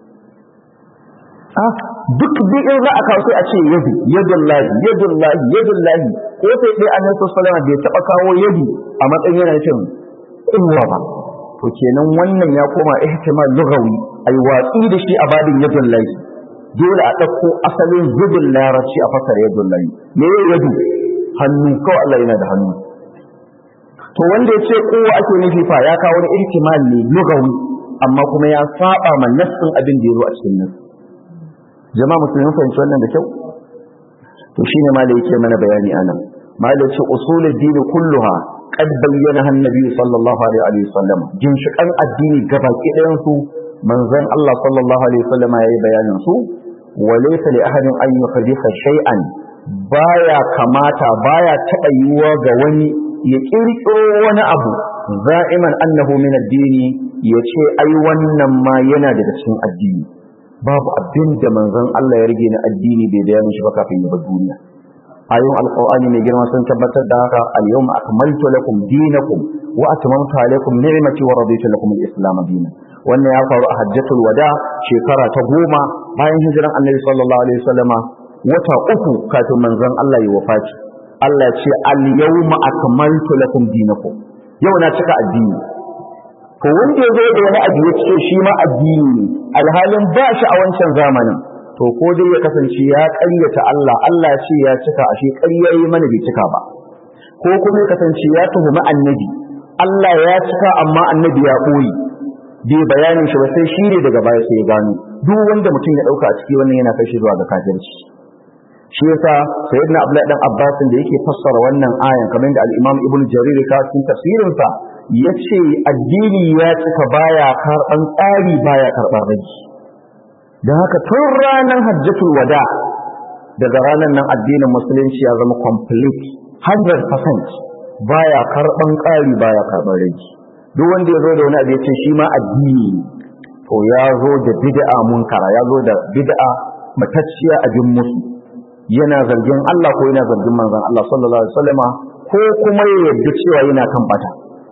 ah duk bi'in za a kawo sai a ce yadu yadullahi yadullahi yadullahi ko sai dai annabi sallallahu alaihi wa sallam bai taɓa kawo yadu a matsayin yana nufin kuwa ba to kenan wannan ya koma ihtimal lughawi ai watsi da shi a babin yadul lahi dole a dauko asalin zubin larabci a fasara yadul lahi me ya yadu hannu kawai Allah yana da hannu to wanda ya ce kowa ake nufi fa ya kawo wani ihtimal ne lughawi amma kuma ya saba ma nassin abin da ya zo a cikin nan jama'a musulmi fahimci wannan da kyau to shine ma da yake mana bayani anan ma da ce usulul dini kulluha قد بينها النبي صلى الله عليه وسلم ginshiƙan addini gabaki ɗayan su manzon Allah sallallahu alaihi wasallam yayi bayanin su walaysa li ahadin an yuhditha shay'an baya kamata baya taɓa yiwuwa ga wani ya kirkiro wani abu za'iman annahu min addini yace ai wannan ma yana daga cikin addini babu abin da manzon Allah ya rage na addini bai bayanin shi ba kafin ya bar duniya ayoyin alqur'ani mai girma sun tabbatar da haka al-yawma akmaltu lakum dinakum wa atmamtu alaykum ni'mati wa raditu lakum al-islam dinan wannan ya faru a hajjatul wada shekara ta goma bayan hijiran annabi sallallahu alaihi wasallama wata uku kafin manzon Allah ya wafati a Allah ce al-yawma akmaltu lakum dinakum yau na cika addini to wanda ya zo da wani abu ya ce shi ma addini ne alhalin ba shi a wancan zamanin to ko dai ya kasance ya ƙaryata Allah Allah ya ce ya cika ashe ƙarya yi mana bai cika ba ko kuma ya kasance ya tuhumi annabi Allah ya cika amma annabi ya ɓoye bai bayanin shi ba sai shi ne daga baya sai ya gano duk wanda mutum ya ɗauka a ciki wannan yana kai shi zuwa ga kafirci shi yasa sayyidina Abdullahi dan Abbas da yake fassara wannan ayan kamar da al-Imam Ibn Jarir ka cikin tafsirin sa yace addini ya cika baya karban tsari baya karban rage dan haka tun ranar hajjatul wada daga ranar nan addinin musulunci ya zama complete 100% baya karban ƙari baya karban rage duk wanda ya zo da wani abu ya ce shi ma addini to ya zo da bid'a munkara ya zo da bid'a matacciya abin musu yana zargin Allah ko yana zargin manzon Allah sallallahu alaihi wasallama ko kuma ya yarda cewa yana kan bata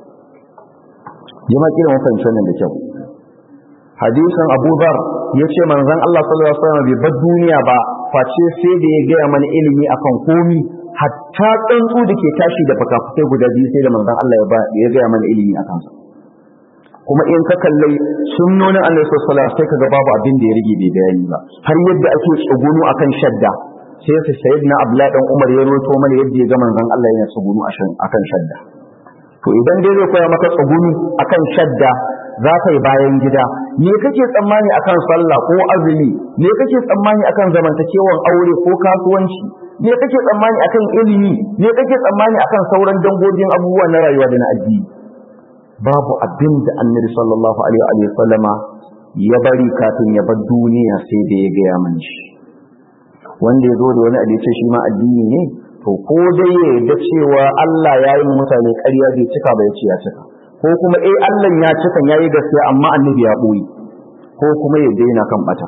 jama'a kira mun fahimci wannan da kyau hadisin Abu Dhar yace manzon Allah sallallahu alaihi wasallam bai bar duniya ba face sai da ya gaya mana ilimi akan komi hatta tsuntsu da ke tashi da fakafukai guda biyu sai da manzon Allah ya ba ya gaya mana ilimi akan sa kuma in ka kalle sunnonin Allah sallallahu alaihi wasallam sai kaga babu abin da ya rige bai bayani ba har yadda ake tsugunu akan shadda sai su sayyidina Abdullah dan Umar ya roto mana yadda ya ga manzon Allah yana tsugunu akan shadda to idan dai zai koya maka tsugunu akan shadda za ka yi bayan gida me kake tsammani akan sallah ko azumi me kake tsammani akan zamantakewan aure ko kasuwanci me kake tsammani akan ilimi me kake tsammani akan sauran dangogin abubuwa na rayuwa da na addini babu abin da annabi sallallahu alaihi wa sallama ya bari kafin ya bar duniya sai da ya gaya man shi wanda ya zo da wani abu ce shi ma addini ne to ko dai ya yarda cewa Allah ya yi mutane ƙarya bai cika ba ya ce ya cika ko kuma eh Allah ya cika ya yi gaskiya amma annabi ya ɓoye ko kuma ya daina kan bata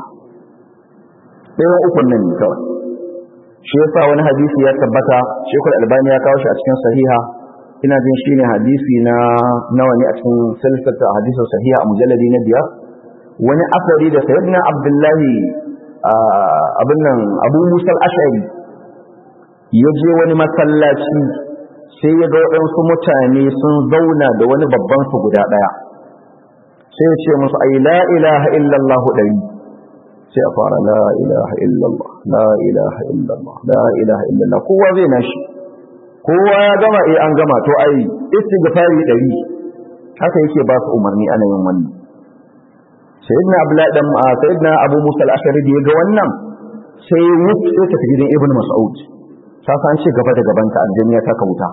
ɗayan ukun nan ne kawai shi yasa wani hadisi ya tabbata shekul albani ya kawo shi a cikin sahiha ina jin shi ne hadisi na nawa ne a cikin silsilata hadisin sahiha a mujalladi na biyar wani asari da sayyidina abdullahi abin nan abu musa al-ash'ari ya je wani masallaci sai ya ga waɗansu mutane sun zauna da wani babban su guda ɗaya sai ya ce musu ai la ilaha illallah ɗari sai a fara la ilaha illallah la ilaha illallah la ilaha illallah kowa zai nashi kowa ya gama eh an gama to ai istighfari ɗari haka yake ba su umarni ana yin wannan sayyidina abdullahi dan sayyidina abu musa al-ashari da ya ga wannan sai wuf sai tafi gidan ibn mas'ud ta san ce gaba da gaban ka aljanna ta kauta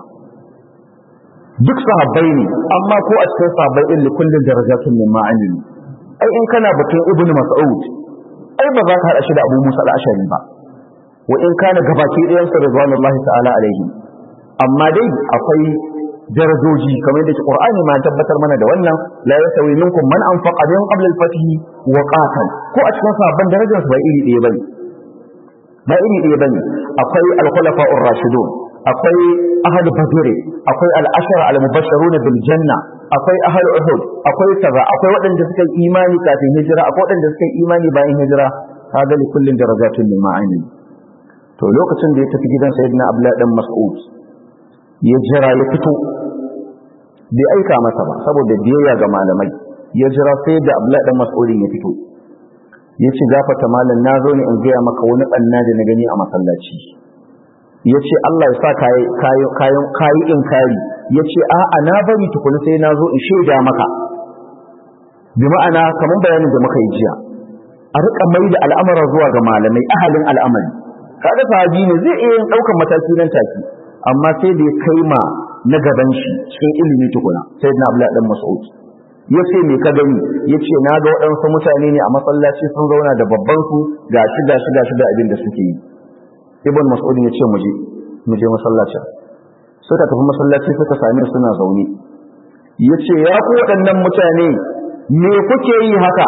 duk sahabbai ne amma ko a cikin sahabbai din kullun darajatun min ma'ani ai in kana batun ibn mas'ud ai ba za ka hada shi da abu musa al-ashari ba wa in kana gabaki ɗayan sa ridwanullahi ta'ala alaihi amma dai akwai darajoji kamar da Qur'ani ma tabbatar mana da wannan la yasawi minkum man anfaqa min qabl al-fath wa qatal ko a cikin sahabban darajar su ba iri ɗaya bane ba iri ɗaya bane akwai al-khulafa ar-rashidun akwai ahad badr akwai al-ashara al-mubashshirun bil janna akwai ahad uhud akwai kaza akwai waɗanda suka yi imani kafin hijira akwai waɗanda suka yi imani bayan hijira kaga li kullin darajatun min ma'ani to lokacin da ya tafi gidan sayyidina abdullahi dan mas'ud ya jira ya fito bai aika masa ba saboda biyayya ga malamai ya jira sai da Abdullahi dan Mas'udin ya fito ya ce gafata malam na zo ne in gaya maka wani ɓanna da na gani a masallaci ya ce Allah ya sa kayan kayi in kari ya ce a'a na bari tukuni sai na zo in shaida maka bi ma'ana kamar bayanin da muka yi jiya a riƙa mai da al'amara zuwa ga malamai ahalin al'amari kaga sahabi ne zai iya yin ɗaukan mataki nan take amma sai da ya kai ma na gaban shi cikin ilimi tukuna sai na abla dan mas'ud ya ce me ka gani ya ce na ga waɗansu mutane ne a masallaci sun zauna da babban su ga shi ga shi ga shi da abin da suke yi ibn mas'ud ya ce muje muje masallacin suka tafi masallaci suka sami suna zaune ya ce ya ku waɗannan mutane me kuke yi haka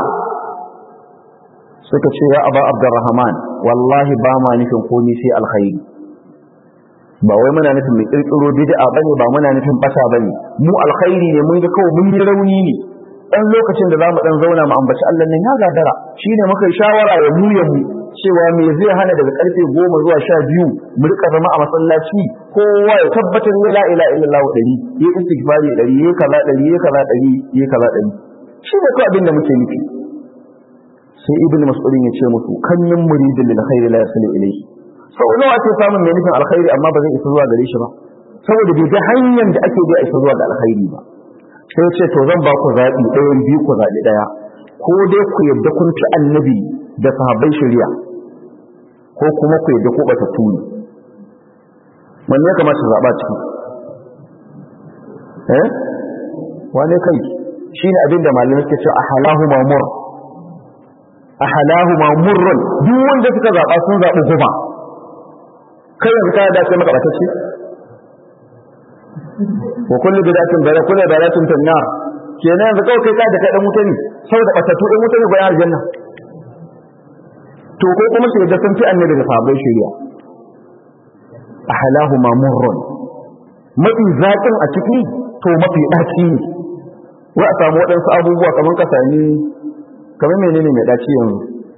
suka ce ya aba abdurrahman wallahi ba ma nufin komai sai alkhairi ba wai muna nufin mai kirkiro bid'a bane ba muna nufin bata bane mu alkhairi ne mun ga kawai mun yi rauni ne dan lokacin da zamu dan zauna mu ambaci Allah nan ya gadara shine muka yi shawara ya mu ya mu cewa me zai hana daga karfe goma zuwa sha biyu mu rika zama a masallaci kowa ya tabbatar ya la ilaha illallah ɗari ya istighfari ɗari ya kaza ɗari ya kaza ɗari ya kaza ɗari shi ne kawai abin da muke nufi sai ibn mas'ud ya ce musu kan min muridin lil khairi la yasilu ilayhi sau nawa ake samun mai nufin alkhairi amma ba zai isa zuwa gare shi ba saboda bai ga hanyar da ake bi a isa zuwa ga alkhairi ba sai ce to zan ba ku zaɓi ɗayan biyu ku zaɓi ɗaya ko dai ku yadda kun ci annabi da sahabbai shari'a ko kuma ku yadda ku bata tuni wanne ya kamata zaɓa ciki eh wane kai shine abin da malamai suke cewa ahalahu mamur ahalahu mamurrun duk wanda suka zaɓa sun zaɓi goma kai yanzu ka da sai maka batacce wa kullu bidatin bara kullu baratin tanna kenan yanzu kawai kai ka da kai dan wuta ne saboda batatu dan wuta ne bayan aljanna to ko kuma sai da sun fi annabi da sahabbai shari'a ahlahu mamurrun mafi zaƙin a ciki to mafi ɗaci ne wa a samu waɗansu abubuwa kamar ka sami kamar menene mai ɗaci yanzu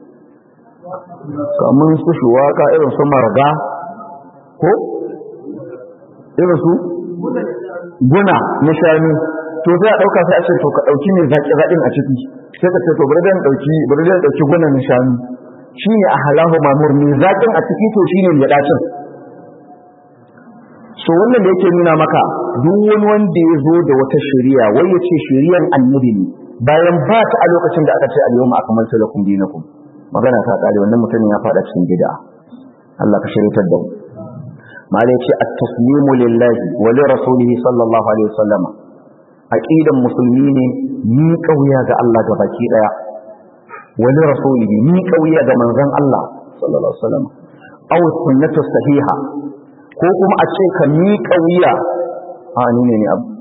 kamar su shuwaka irin su marga ko irin su guna na shanu to sai a ɗauka sai a ce to ka ɗauki mai zaƙi zaƙin a ciki sai ka ce to bari dan ɗauki bari dan ɗauki guna na shanu shine a halahu mamur mai zaƙin a ciki to shine mai ɗacin so wannan da yake nuna maka duk wani wanda ya zo da wata shari'a wai ya ce shari'ar annabi ne bayan ba ta a lokacin da aka ce al-yawma akmaltu lakum dinakum magana ta kare wannan mutumin ya fada cikin bid'a Allah ka shiritar da mu malai ce at-taslimu lillahi wa li rasulihi sallallahu alaihi wasallam aqidan musulmi ne ni kauya ga Allah ga baki daya wa li rasulihi ni kauya ga manzon Allah sallallahu alaihi wasallam aw sunnatu sahiha ko kuma a ce ka mi kauya a ni ne ne abu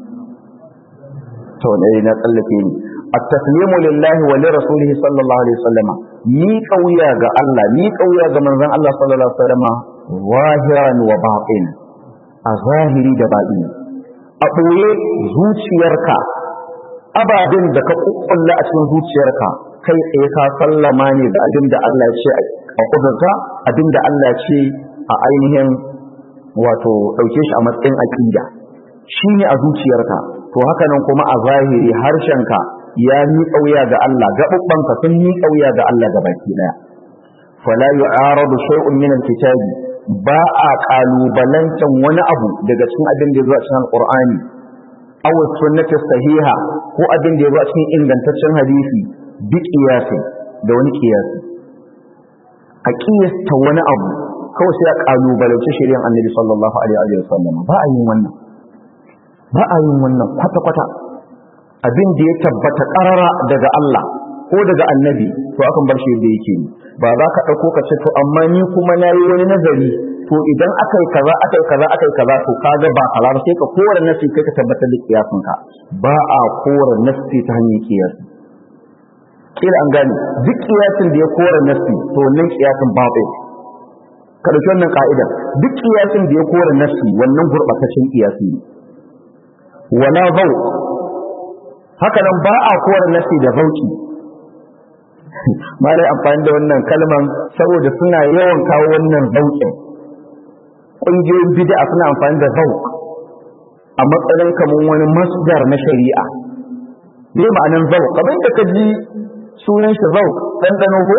to dai na tsallake ni at-taslimu lillahi wa li rasulihi sallallahu alaihi wasallam ni kauya ga Allah ni kauya ga manzon Allah sallallahu alaihi wasallam zahiran wa batin a zahiri da baɗi a ɓoye zuciyarka ababen da ka kukkulla a cikin zuciyarka kai tsaye ka sallama ne da abin da Allah ya ce a kudurta abin da Allah ya ce a ainihin wato ɗauke shi a matsayin aƙida shi ne a zuciyarka to haka nan kuma a zahiri harshenka ya ni ƙauya ga Allah gaɓuɓɓanka sun ni ƙauya ga Allah ga baki ɗaya fala yu'aradu shay'un min al-kitabi ba a kalubalantan wani abu daga cikin abin da ya zo a cikin alqur'ani aw sunnati sahiha ko abin da ya zo a cikin ingantaccen hadisi bi qiyasi da wani qiyasi a qiyasta wani abu kawai sai a kalubalanci shari'ar annabi sallallahu alaihi wa sallam ba a yin wannan ba a yin wannan kwata kwata abin da ya tabbata karara daga Allah ko daga annabi to akan bar shi yadda yake ni ba za ka ɗauko ka ce to amma ni kuma na yi wani nazari to idan aka yi kaza aka yi kaza aka yi kaza to ka ga ba kaza ba sai ka kora nasi kai ka tabbatar da kiyasin ka ba a kora nasi ta hanyar kiyasi kila an gane duk kiyasin da ya kora nasi to wannan kiyasin babu ka dauki wannan ka'idar duk kiyasin da ya kora nasi wannan gurbataccen kiyasi ne wala zauq haka nan ba a kora nasi da zauki malai amfani da wannan kalman saboda suna yawan kawo wannan zauƙin ƙungiyoyin bid'a suna amfani da zauƙ a matsayin kamar wani masdar na shari'a me ma'anan zauƙ kamar da ka ji sunan shi zauƙ ɗanɗano ko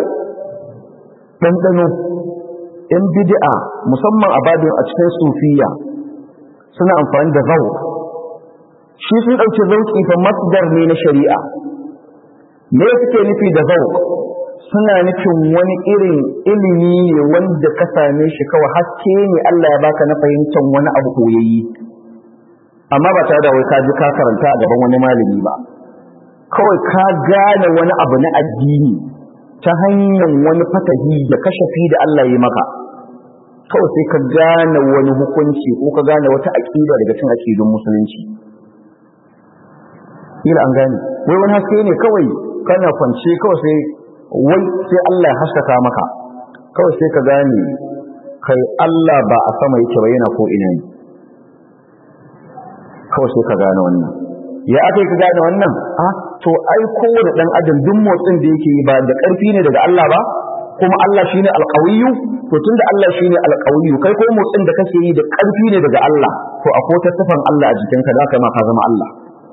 ɗanɗano in bid'a musamman a babin a cikin sufiya suna amfani da zauƙ shi sun ɗauki zauƙi fa masdar ne na shari'a me suke nufi da zauq suna nufin wani irin ilimi ne wanda ka same shi kawai haske ne Allah ya baka na fahimtar wani abu koyayyi amma ba tare da wai ka ji ka karanta a gaban wani malami ba kawai ka gane wani abu na addini ta hanyar wani fatahi da kashafi da Allah ya maka kawai sai ka gane wani hukunci ko ka gane wata aqida daga cikin aqidun musulunci kila an gane wai wani haske ne kawai kana kwance kawai sai wai sai Allah ya haskaka maka kawai sai ka gane kai Allah ba a sama yake ba yana ko ina ne kawai sai ka gane wannan ya aka ka gane wannan a to ai kowane dan adam duk motsin da yake yi ba da ƙarfi ne daga Allah ba kuma Allah shine alqawiyyu to tunda Allah shine alqawiyyu kai ko motsin da kake yi da ƙarfi ne daga Allah to akwai ta sifan Allah a jikinka da kai ma ka zama Allah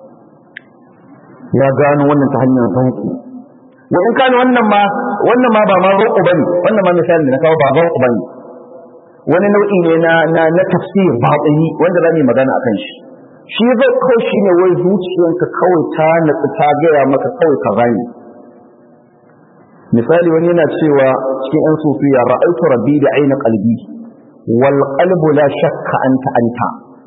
ya gano wannan ta hanyar zanku wa in kana wannan ma wannan ma ba ma roƙo bane wannan ma misalin da na kawo ba roƙo bane wani nau'i ne na na na tafsir batini wanda zamu yi magana akan shi shi zai kawai shine wai zuciyanka kawai ta natsu ta gaya maka kawai ka gane misali wani yana cewa cikin yan sufiya ra'aytu rabbi da aina qalbi wal qalbu la shakka anta anta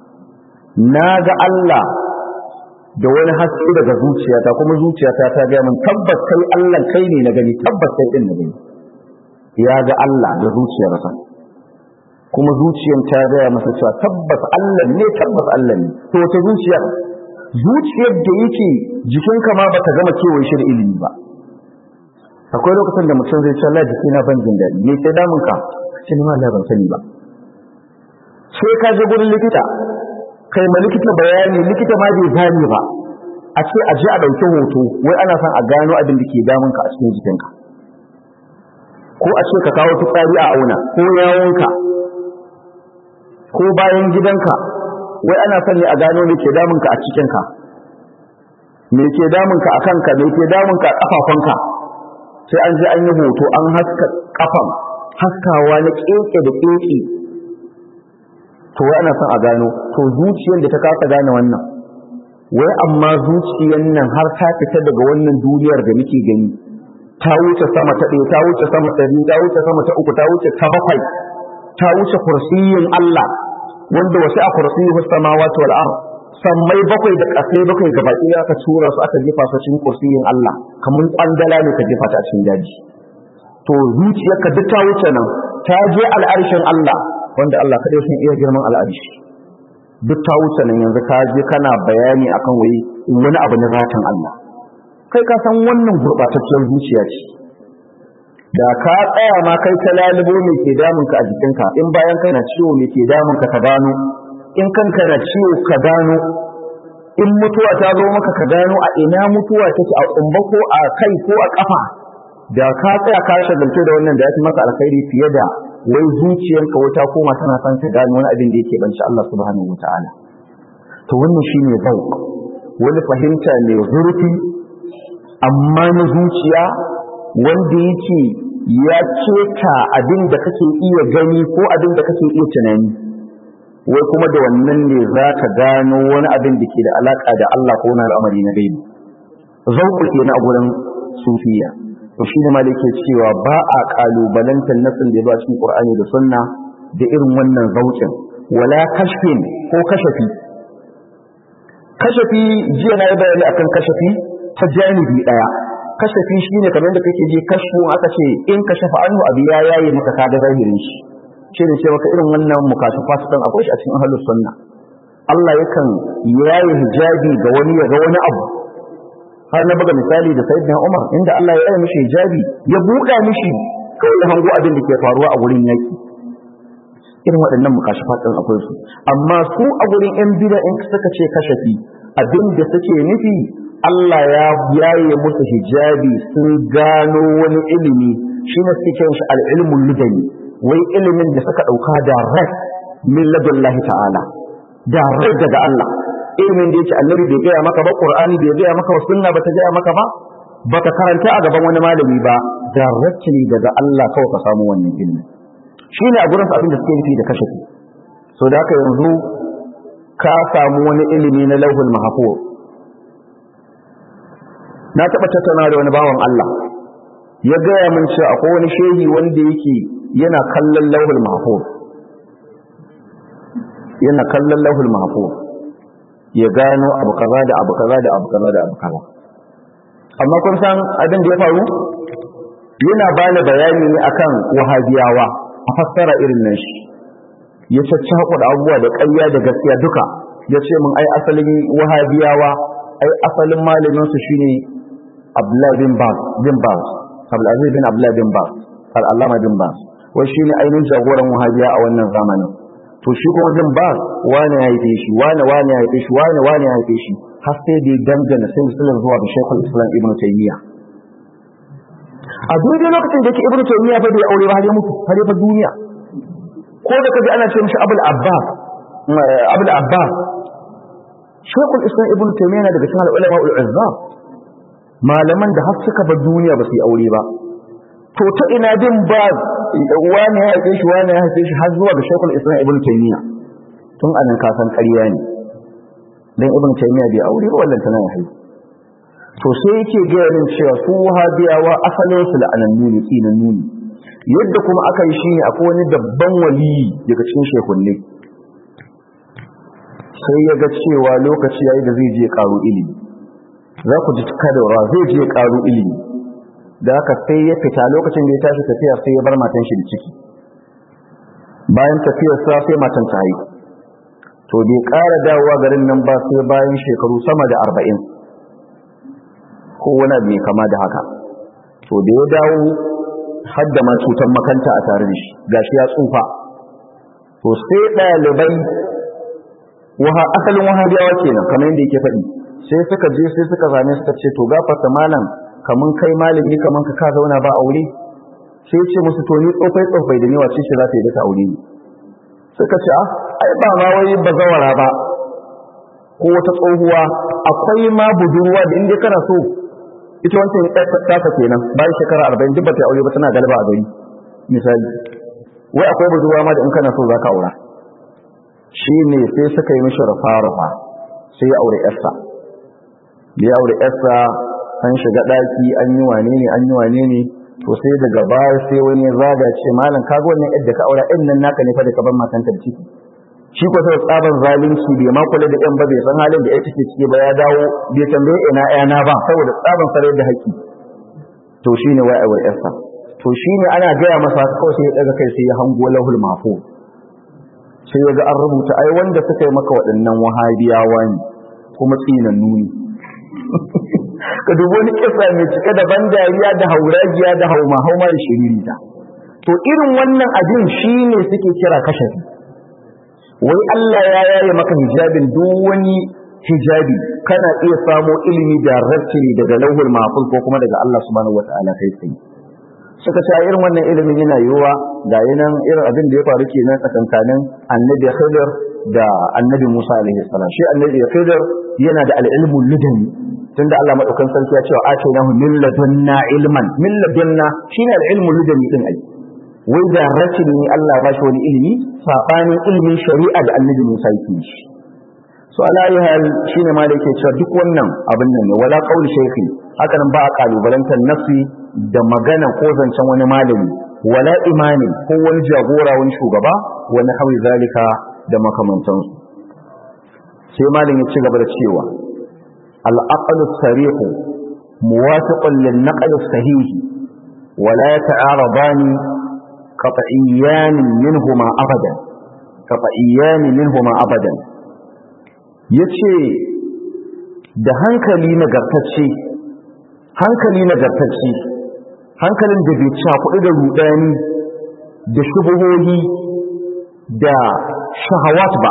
naga Allah da wani haske daga zuciyata kuma zuciyata ta gaya min tabbas kai Allah kai ne na gani tabbas kai din na gani ya ga Allah da zuciyarsa kuma zuciyar ta gaya masa cewa tabbas Allah ne tabbas Allah ne to wata zuciyar zuciyar da yake jikinka ma baka gama kewaye shi da ilimi ba akwai lokacin da mutum zai ce Allah jiki na ban jin daɗi me ke damun ka ce ni ma Allah ban sani ba sai ka je gurin likita kai ma likita bayani likita ma bai gane ba a ce a je a ɗauki hoto wai ana son a gano abin da ke damun ka a cikin jikinka ko a ce ka kawo fitsari a auna ko yawonka ko bayan gidanka wai ana son ne a gano me ke damun ka a cikinka me ke damun ka a kanka me ke damun ka a kafafunka sai an je an yi hoto an haska kafan haskawa na keke da keke to wai ana son a gano to zuciyar da ta kasa gane wannan wai amma zuciyar nan har ta fita daga wannan duniyar da muke gani ta wuce sama ta ɗaya ta wuce sama ta biyu ta wuce sama ta uku ta wuce ta bakwai ta wuce kursiyin Allah wanda wasu a kursiyi samawati wal ard sammai bakwai da ƙasai bakwai gaba ɗaya aka tura su aka jefa su cikin kursiyin Allah kamar kwandala ne ka jefa ta cikin daji to zuciyarka duk ta wuce nan ta je al'arshin Allah wanda Allah kadai sun iya girman al'arshi duk ta wuce nan yanzu ka je kana bayani akan wai wani abu na zatan Allah kai ka san wannan gurbatacciyar zuciya ce da ka tsaya ma kai ta lalubo me ke damunka a jikinka in bayan kai na ciwo me ke damunka ka gano in kanka na ciwo ka gano in mutuwa ta zo maka ka gano a ina mutuwa take a tsumba ko a kai ko a kafa da ka tsaya ka shagaltu da wannan da ya fi maka alkhairi fiye da wai zuciyarka wata koma tana son ta gano wani abin da yake banci Allah subhanahu wataala to wannan shine zauq wani fahimta mai zurfi amma na zuciya wanda yake ya keta abin da kake iya gani ko abin da kake iya tunani wai kuma da wannan ne za ka gano wani abin da ke da alaka da Allah ko wani al'amari na gaibi zauku ke na gurin sufiya to shi ne malike cewa ba a kalubalantar nasin da ya ba cikin qur'ani da sunna da irin wannan zaukin wala kashfin ko kashafi kashafi jiya na yi bayani akan kashafi ta janibi daya kashafi shine kamar da kake je kashfu aka ce in kashafa anhu abu ya yayi maka kaga zahirin shi shi ne ce maka irin wannan mukashafat din akwai shi a cikin ahlus sunna Allah yakan yayi hijabi ga wani ya ga wani abu har na buga misali da sayyidina Umar inda Allah ya yi mishi hijabi ya buɗa mishi kawai ya hango abin da ke faruwa a gurin yaki irin waɗannan mukashafat din akwai su amma su a gurin yan bid'a in suka ce kashafi abin da suke nufi Allah ya yaye musu hijabi sun gano wani ilimi shi ne suke kiran shi al-ilmul ludani wai ilimin da suka dauka da rai min ladullahi ta'ala da rai daga Allah ilimin da yake annabi bai gaya maka ba qur'ani bai gaya maka ba sunna bata gaya maka ba baka karanta a gaban wani malami ba da ne daga Allah kawai ka samu wannan ilimi shine a gurin abin da suke nufi da kashafi so da haka yanzu ka samu wani ilimi na lauhul mahfuz na taɓa tattauna da wani bawan Allah ya gaya min cewa akwai wani shehi wanda yake yana kallon lauhul mahfuz yana kallon lauhul mahfuz ya gano abu kaza da abu kaza da abu kaza da abu kaza amma kun san abin da ya faru yana bani bayani ne akan wahabiyawa a fassara irin nan shi ya caccaku da abubuwa da ƙarya da gaskiya duka ya ce min ai asalin wahabiyawa ai asalin malamin su shine Abdullah bin Baz bin Baz Abdulaziz bin Abdullah bin Baz al-Allama bin Baz wai shine ainihin jagoran wahabiya a wannan zamanin to shi kuma bin Baz wani ya haife shi wani wani ya haife shi wani wani ya haife shi har sai da dangana sai musulun zuwa ga Sheikhul Islam Ibn Taymiyyah a daidai lokacin da yake ibnu taymiya fa bai aure ba har ya mutu har ya fa duniya ko da kaji ana ce mishi abul abbas abul abbas shekul islam ibnu taymiya na daga cikin ulama ul azzam malaman da har suka bar duniya ba su yi aure ba to ta ina bin ba wani ya haife shi wani ya haife shi har zuwa ga shekul islam ibnu taymiya tun anan ka san ƙarya ne dan ibnu taymiya bai aure ba wallan tana haihu to sai yake gaya min cewa su wahabiyawa asalin su la'anannu ne tsinannu ne yadda kuma aka yi shi ne akwai wani dabban waliyi daga cikin shekunne sai ya ga cewa lokaci yayi da zai je karu ilimi za ku ji kadarwa zai je karu ilimi da haka sai ya fita lokacin da ya tashi tafiya sai ya bar matan shi da ciki bayan tafiyar sa sai matan ta haihu to bai ƙara dawowa garin nan ba sai bayan shekaru sama da arba'in ko wani mai kama da haka to da ya dawo har da ma cutar makanta a tare da shi gashi ya tsufa to sai ɗalibai waha asalin wahabiyawa kenan kamar yadda yake faɗi sai suka je sai suka zame suka ce to gafarta malam kamun kai malami kaman ka ka zauna ba aure sai ce musu to ni tsofai tsofai da ni wace ce za ta yi da aure ni suka ce ah ai ba ma wai bazawara ba ko wata tsohuwa akwai ma budurwa da inda kana so ita wancan ɗasa kenan bayan shekara arba'in duk ba ta aure ba tana galaba a gari misali wai akwai budurwa ma da in kana so za ka aura shi ne sai suka yi mishi rufa-rufa sai ya aure yarsa ya aure yarsa an shiga ɗaki an yi wane ne an yi wane ne to sai daga baya sai wani ya zaga ce malam kaga wannan yadda ka aura ɗin nan naka ne fa da ka bar matanka da ciki shi ko sai tsaban zalunci bai ma kula da ɗan ba bai san halin da ya take ciki ba ya dawo bai tambaye ina yana ba saboda tsaban sarai da haƙƙi to shine wai ai yarsa to shine ana gaya masa kawai sai ya daga kai sai ya hango lahul mahfuz sai ya ga an rubuta ai wanda suka yi maka waɗannan wahabiyawa ne kuma tsinannu ne ka dubi wani kisa mai cike da ban dariya da hauragiya da hauma hauma da shiririta to irin wannan abin shine suke kira kashafi wai Allah ya yaye maka hijabin duk wani hijabi kana iya samo ilimi da directly daga lauhul mahfuz ko kuma daga Allah subhanahu wataala kai tsaye suka ce irin wannan ilimin yana yiwuwa ga yanan irin abin da ya faru kenan tsakankanin annabi Khidir da annabi Musa alaihi salam shi annabi Khidir yana da al-ilmu ludani tunda Allah madaukan sarki ya ce wa atainahu min ladunna ilman min ladunna shine al-ilmu ludani din ai wai da rashin ne Allah ba shi wani ilimi sabanin ilimin shari'a da annabi Musa yake shi so alayi hal shine ma da yake cewa duk wannan abin nan ne wala qauli shaykhi haka nan ba a kalubalantar nafsi da magana ko zancen wani malami wala imani ko wani jagora wani shugaba wani hawi zalika da makamantansu sai malam ya ci gaba da cewa al-aqlu sarih muwafiqun lin naql sahih wala yata'aradani qat'iyyan minhuma abadan qat'iyyan minhuma abadan yace da hankali nagartacce hankali nagartacce hankalin da bai cakuɗu da rudani da shubuhohi da shahawat ba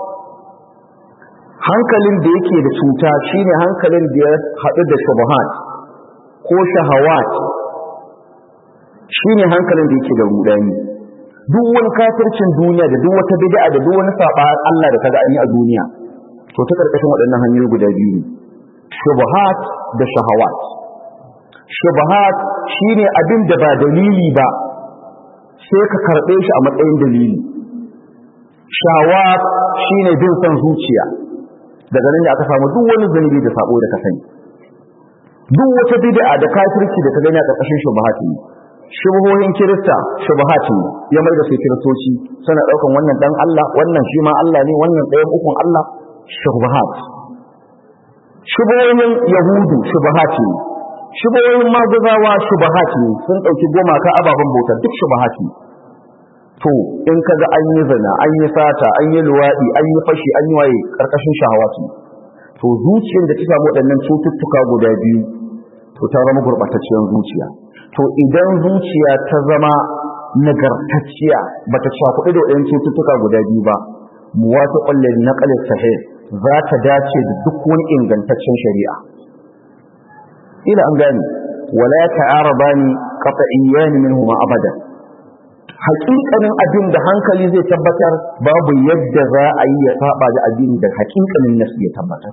hankalin da yake da cuta shine hankalin da ya haɗu da shubuhat ko shahawat shine hankalin da yake da rudani duk wani kafircin duniya da duk wata bid'a da duk wani saba Allah da kaga an yi a duniya to ta karkashin waɗannan hanyoyi guda biyu ne shubuhat da shahawat shubuhat shine abin da ba dalili ba sai ka karɓe shi a matsayin dalili shahawat shine bin son zuciya daga nan da aka samu duk wani zunubi da sabo da ka sani duk wata bid'a da kafirci da ka gani a karkashin shubuhat ne shubuhohin kirista shubuhat ne ya mai da su kiristoci suna daukan wannan dan Allah wannan shi ma Allah ne wannan ɗayan ukun Allah shubuhat shubuhohin yahudu shubuhat ne shubuhohin maguzawa shubuhat ne sun dauki goma ka ababen bauta duk shubuhat ne to in kaga an yi zina an yi sata an yi luwadi an yi fashi an yi waye karkashin shahawatu to zuciyar da ta samu waɗannan cututtuka guda biyu to ta zama gurɓatacciyar zuciya to idan zuciya ta zama nagartacciya bata cakuɗu da waɗannan cututtuka guda biyu ba muwafiqan lin naql sahih za ta dace da duk wani ingantaccen shari'a ila an gane wala ta'arabani qat'iyyan minhuma abada haƙiƙanin abin da hankali zai tabbatar babu yadda za a yi ya saba da abin da haƙiƙanin nasu ya tabbatar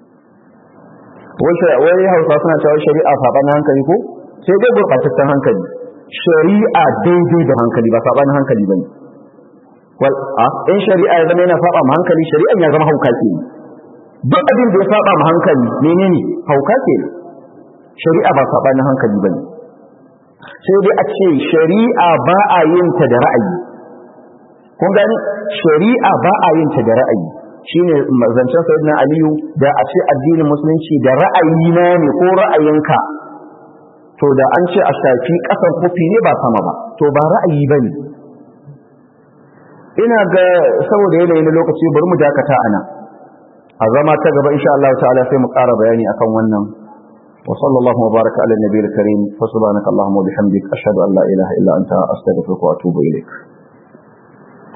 wai hausa suna cewa shari'a saɓanin hankali ko sai dai gurɓataccen hankali shari'a daidai da hankali ba saɓanin hankali ba ne wal a in shari'a ya zama yana saba ma hankali shari'an ya zama hauka ke duk abin da ya saba ma hankali menene hauka ke shari'a ba sabanin hankali bane sai dai a ce shari'a ba a yin ta da ra'ayi kun gani shari'a ba a yin ta da ra'ayi shine zancen sayyidina aliyu da a ce addinin musulunci da ra'ayi na ne ko ra'ayinka to da an ce a shafi kasan kofi ne ba sama ba to ba ra'ayi bane ina ga saboda yanayi na lokaci bari mu dakata ana a zama ta gaba insha Allah ta'ala sai mu ƙara bayani akan wannan wa sallallahu wa baraka ala nabiyil karim fa subhanaka allahumma wa bihamdik ashhadu an la ilaha illa anta astaghfiruka wa atubu ilaik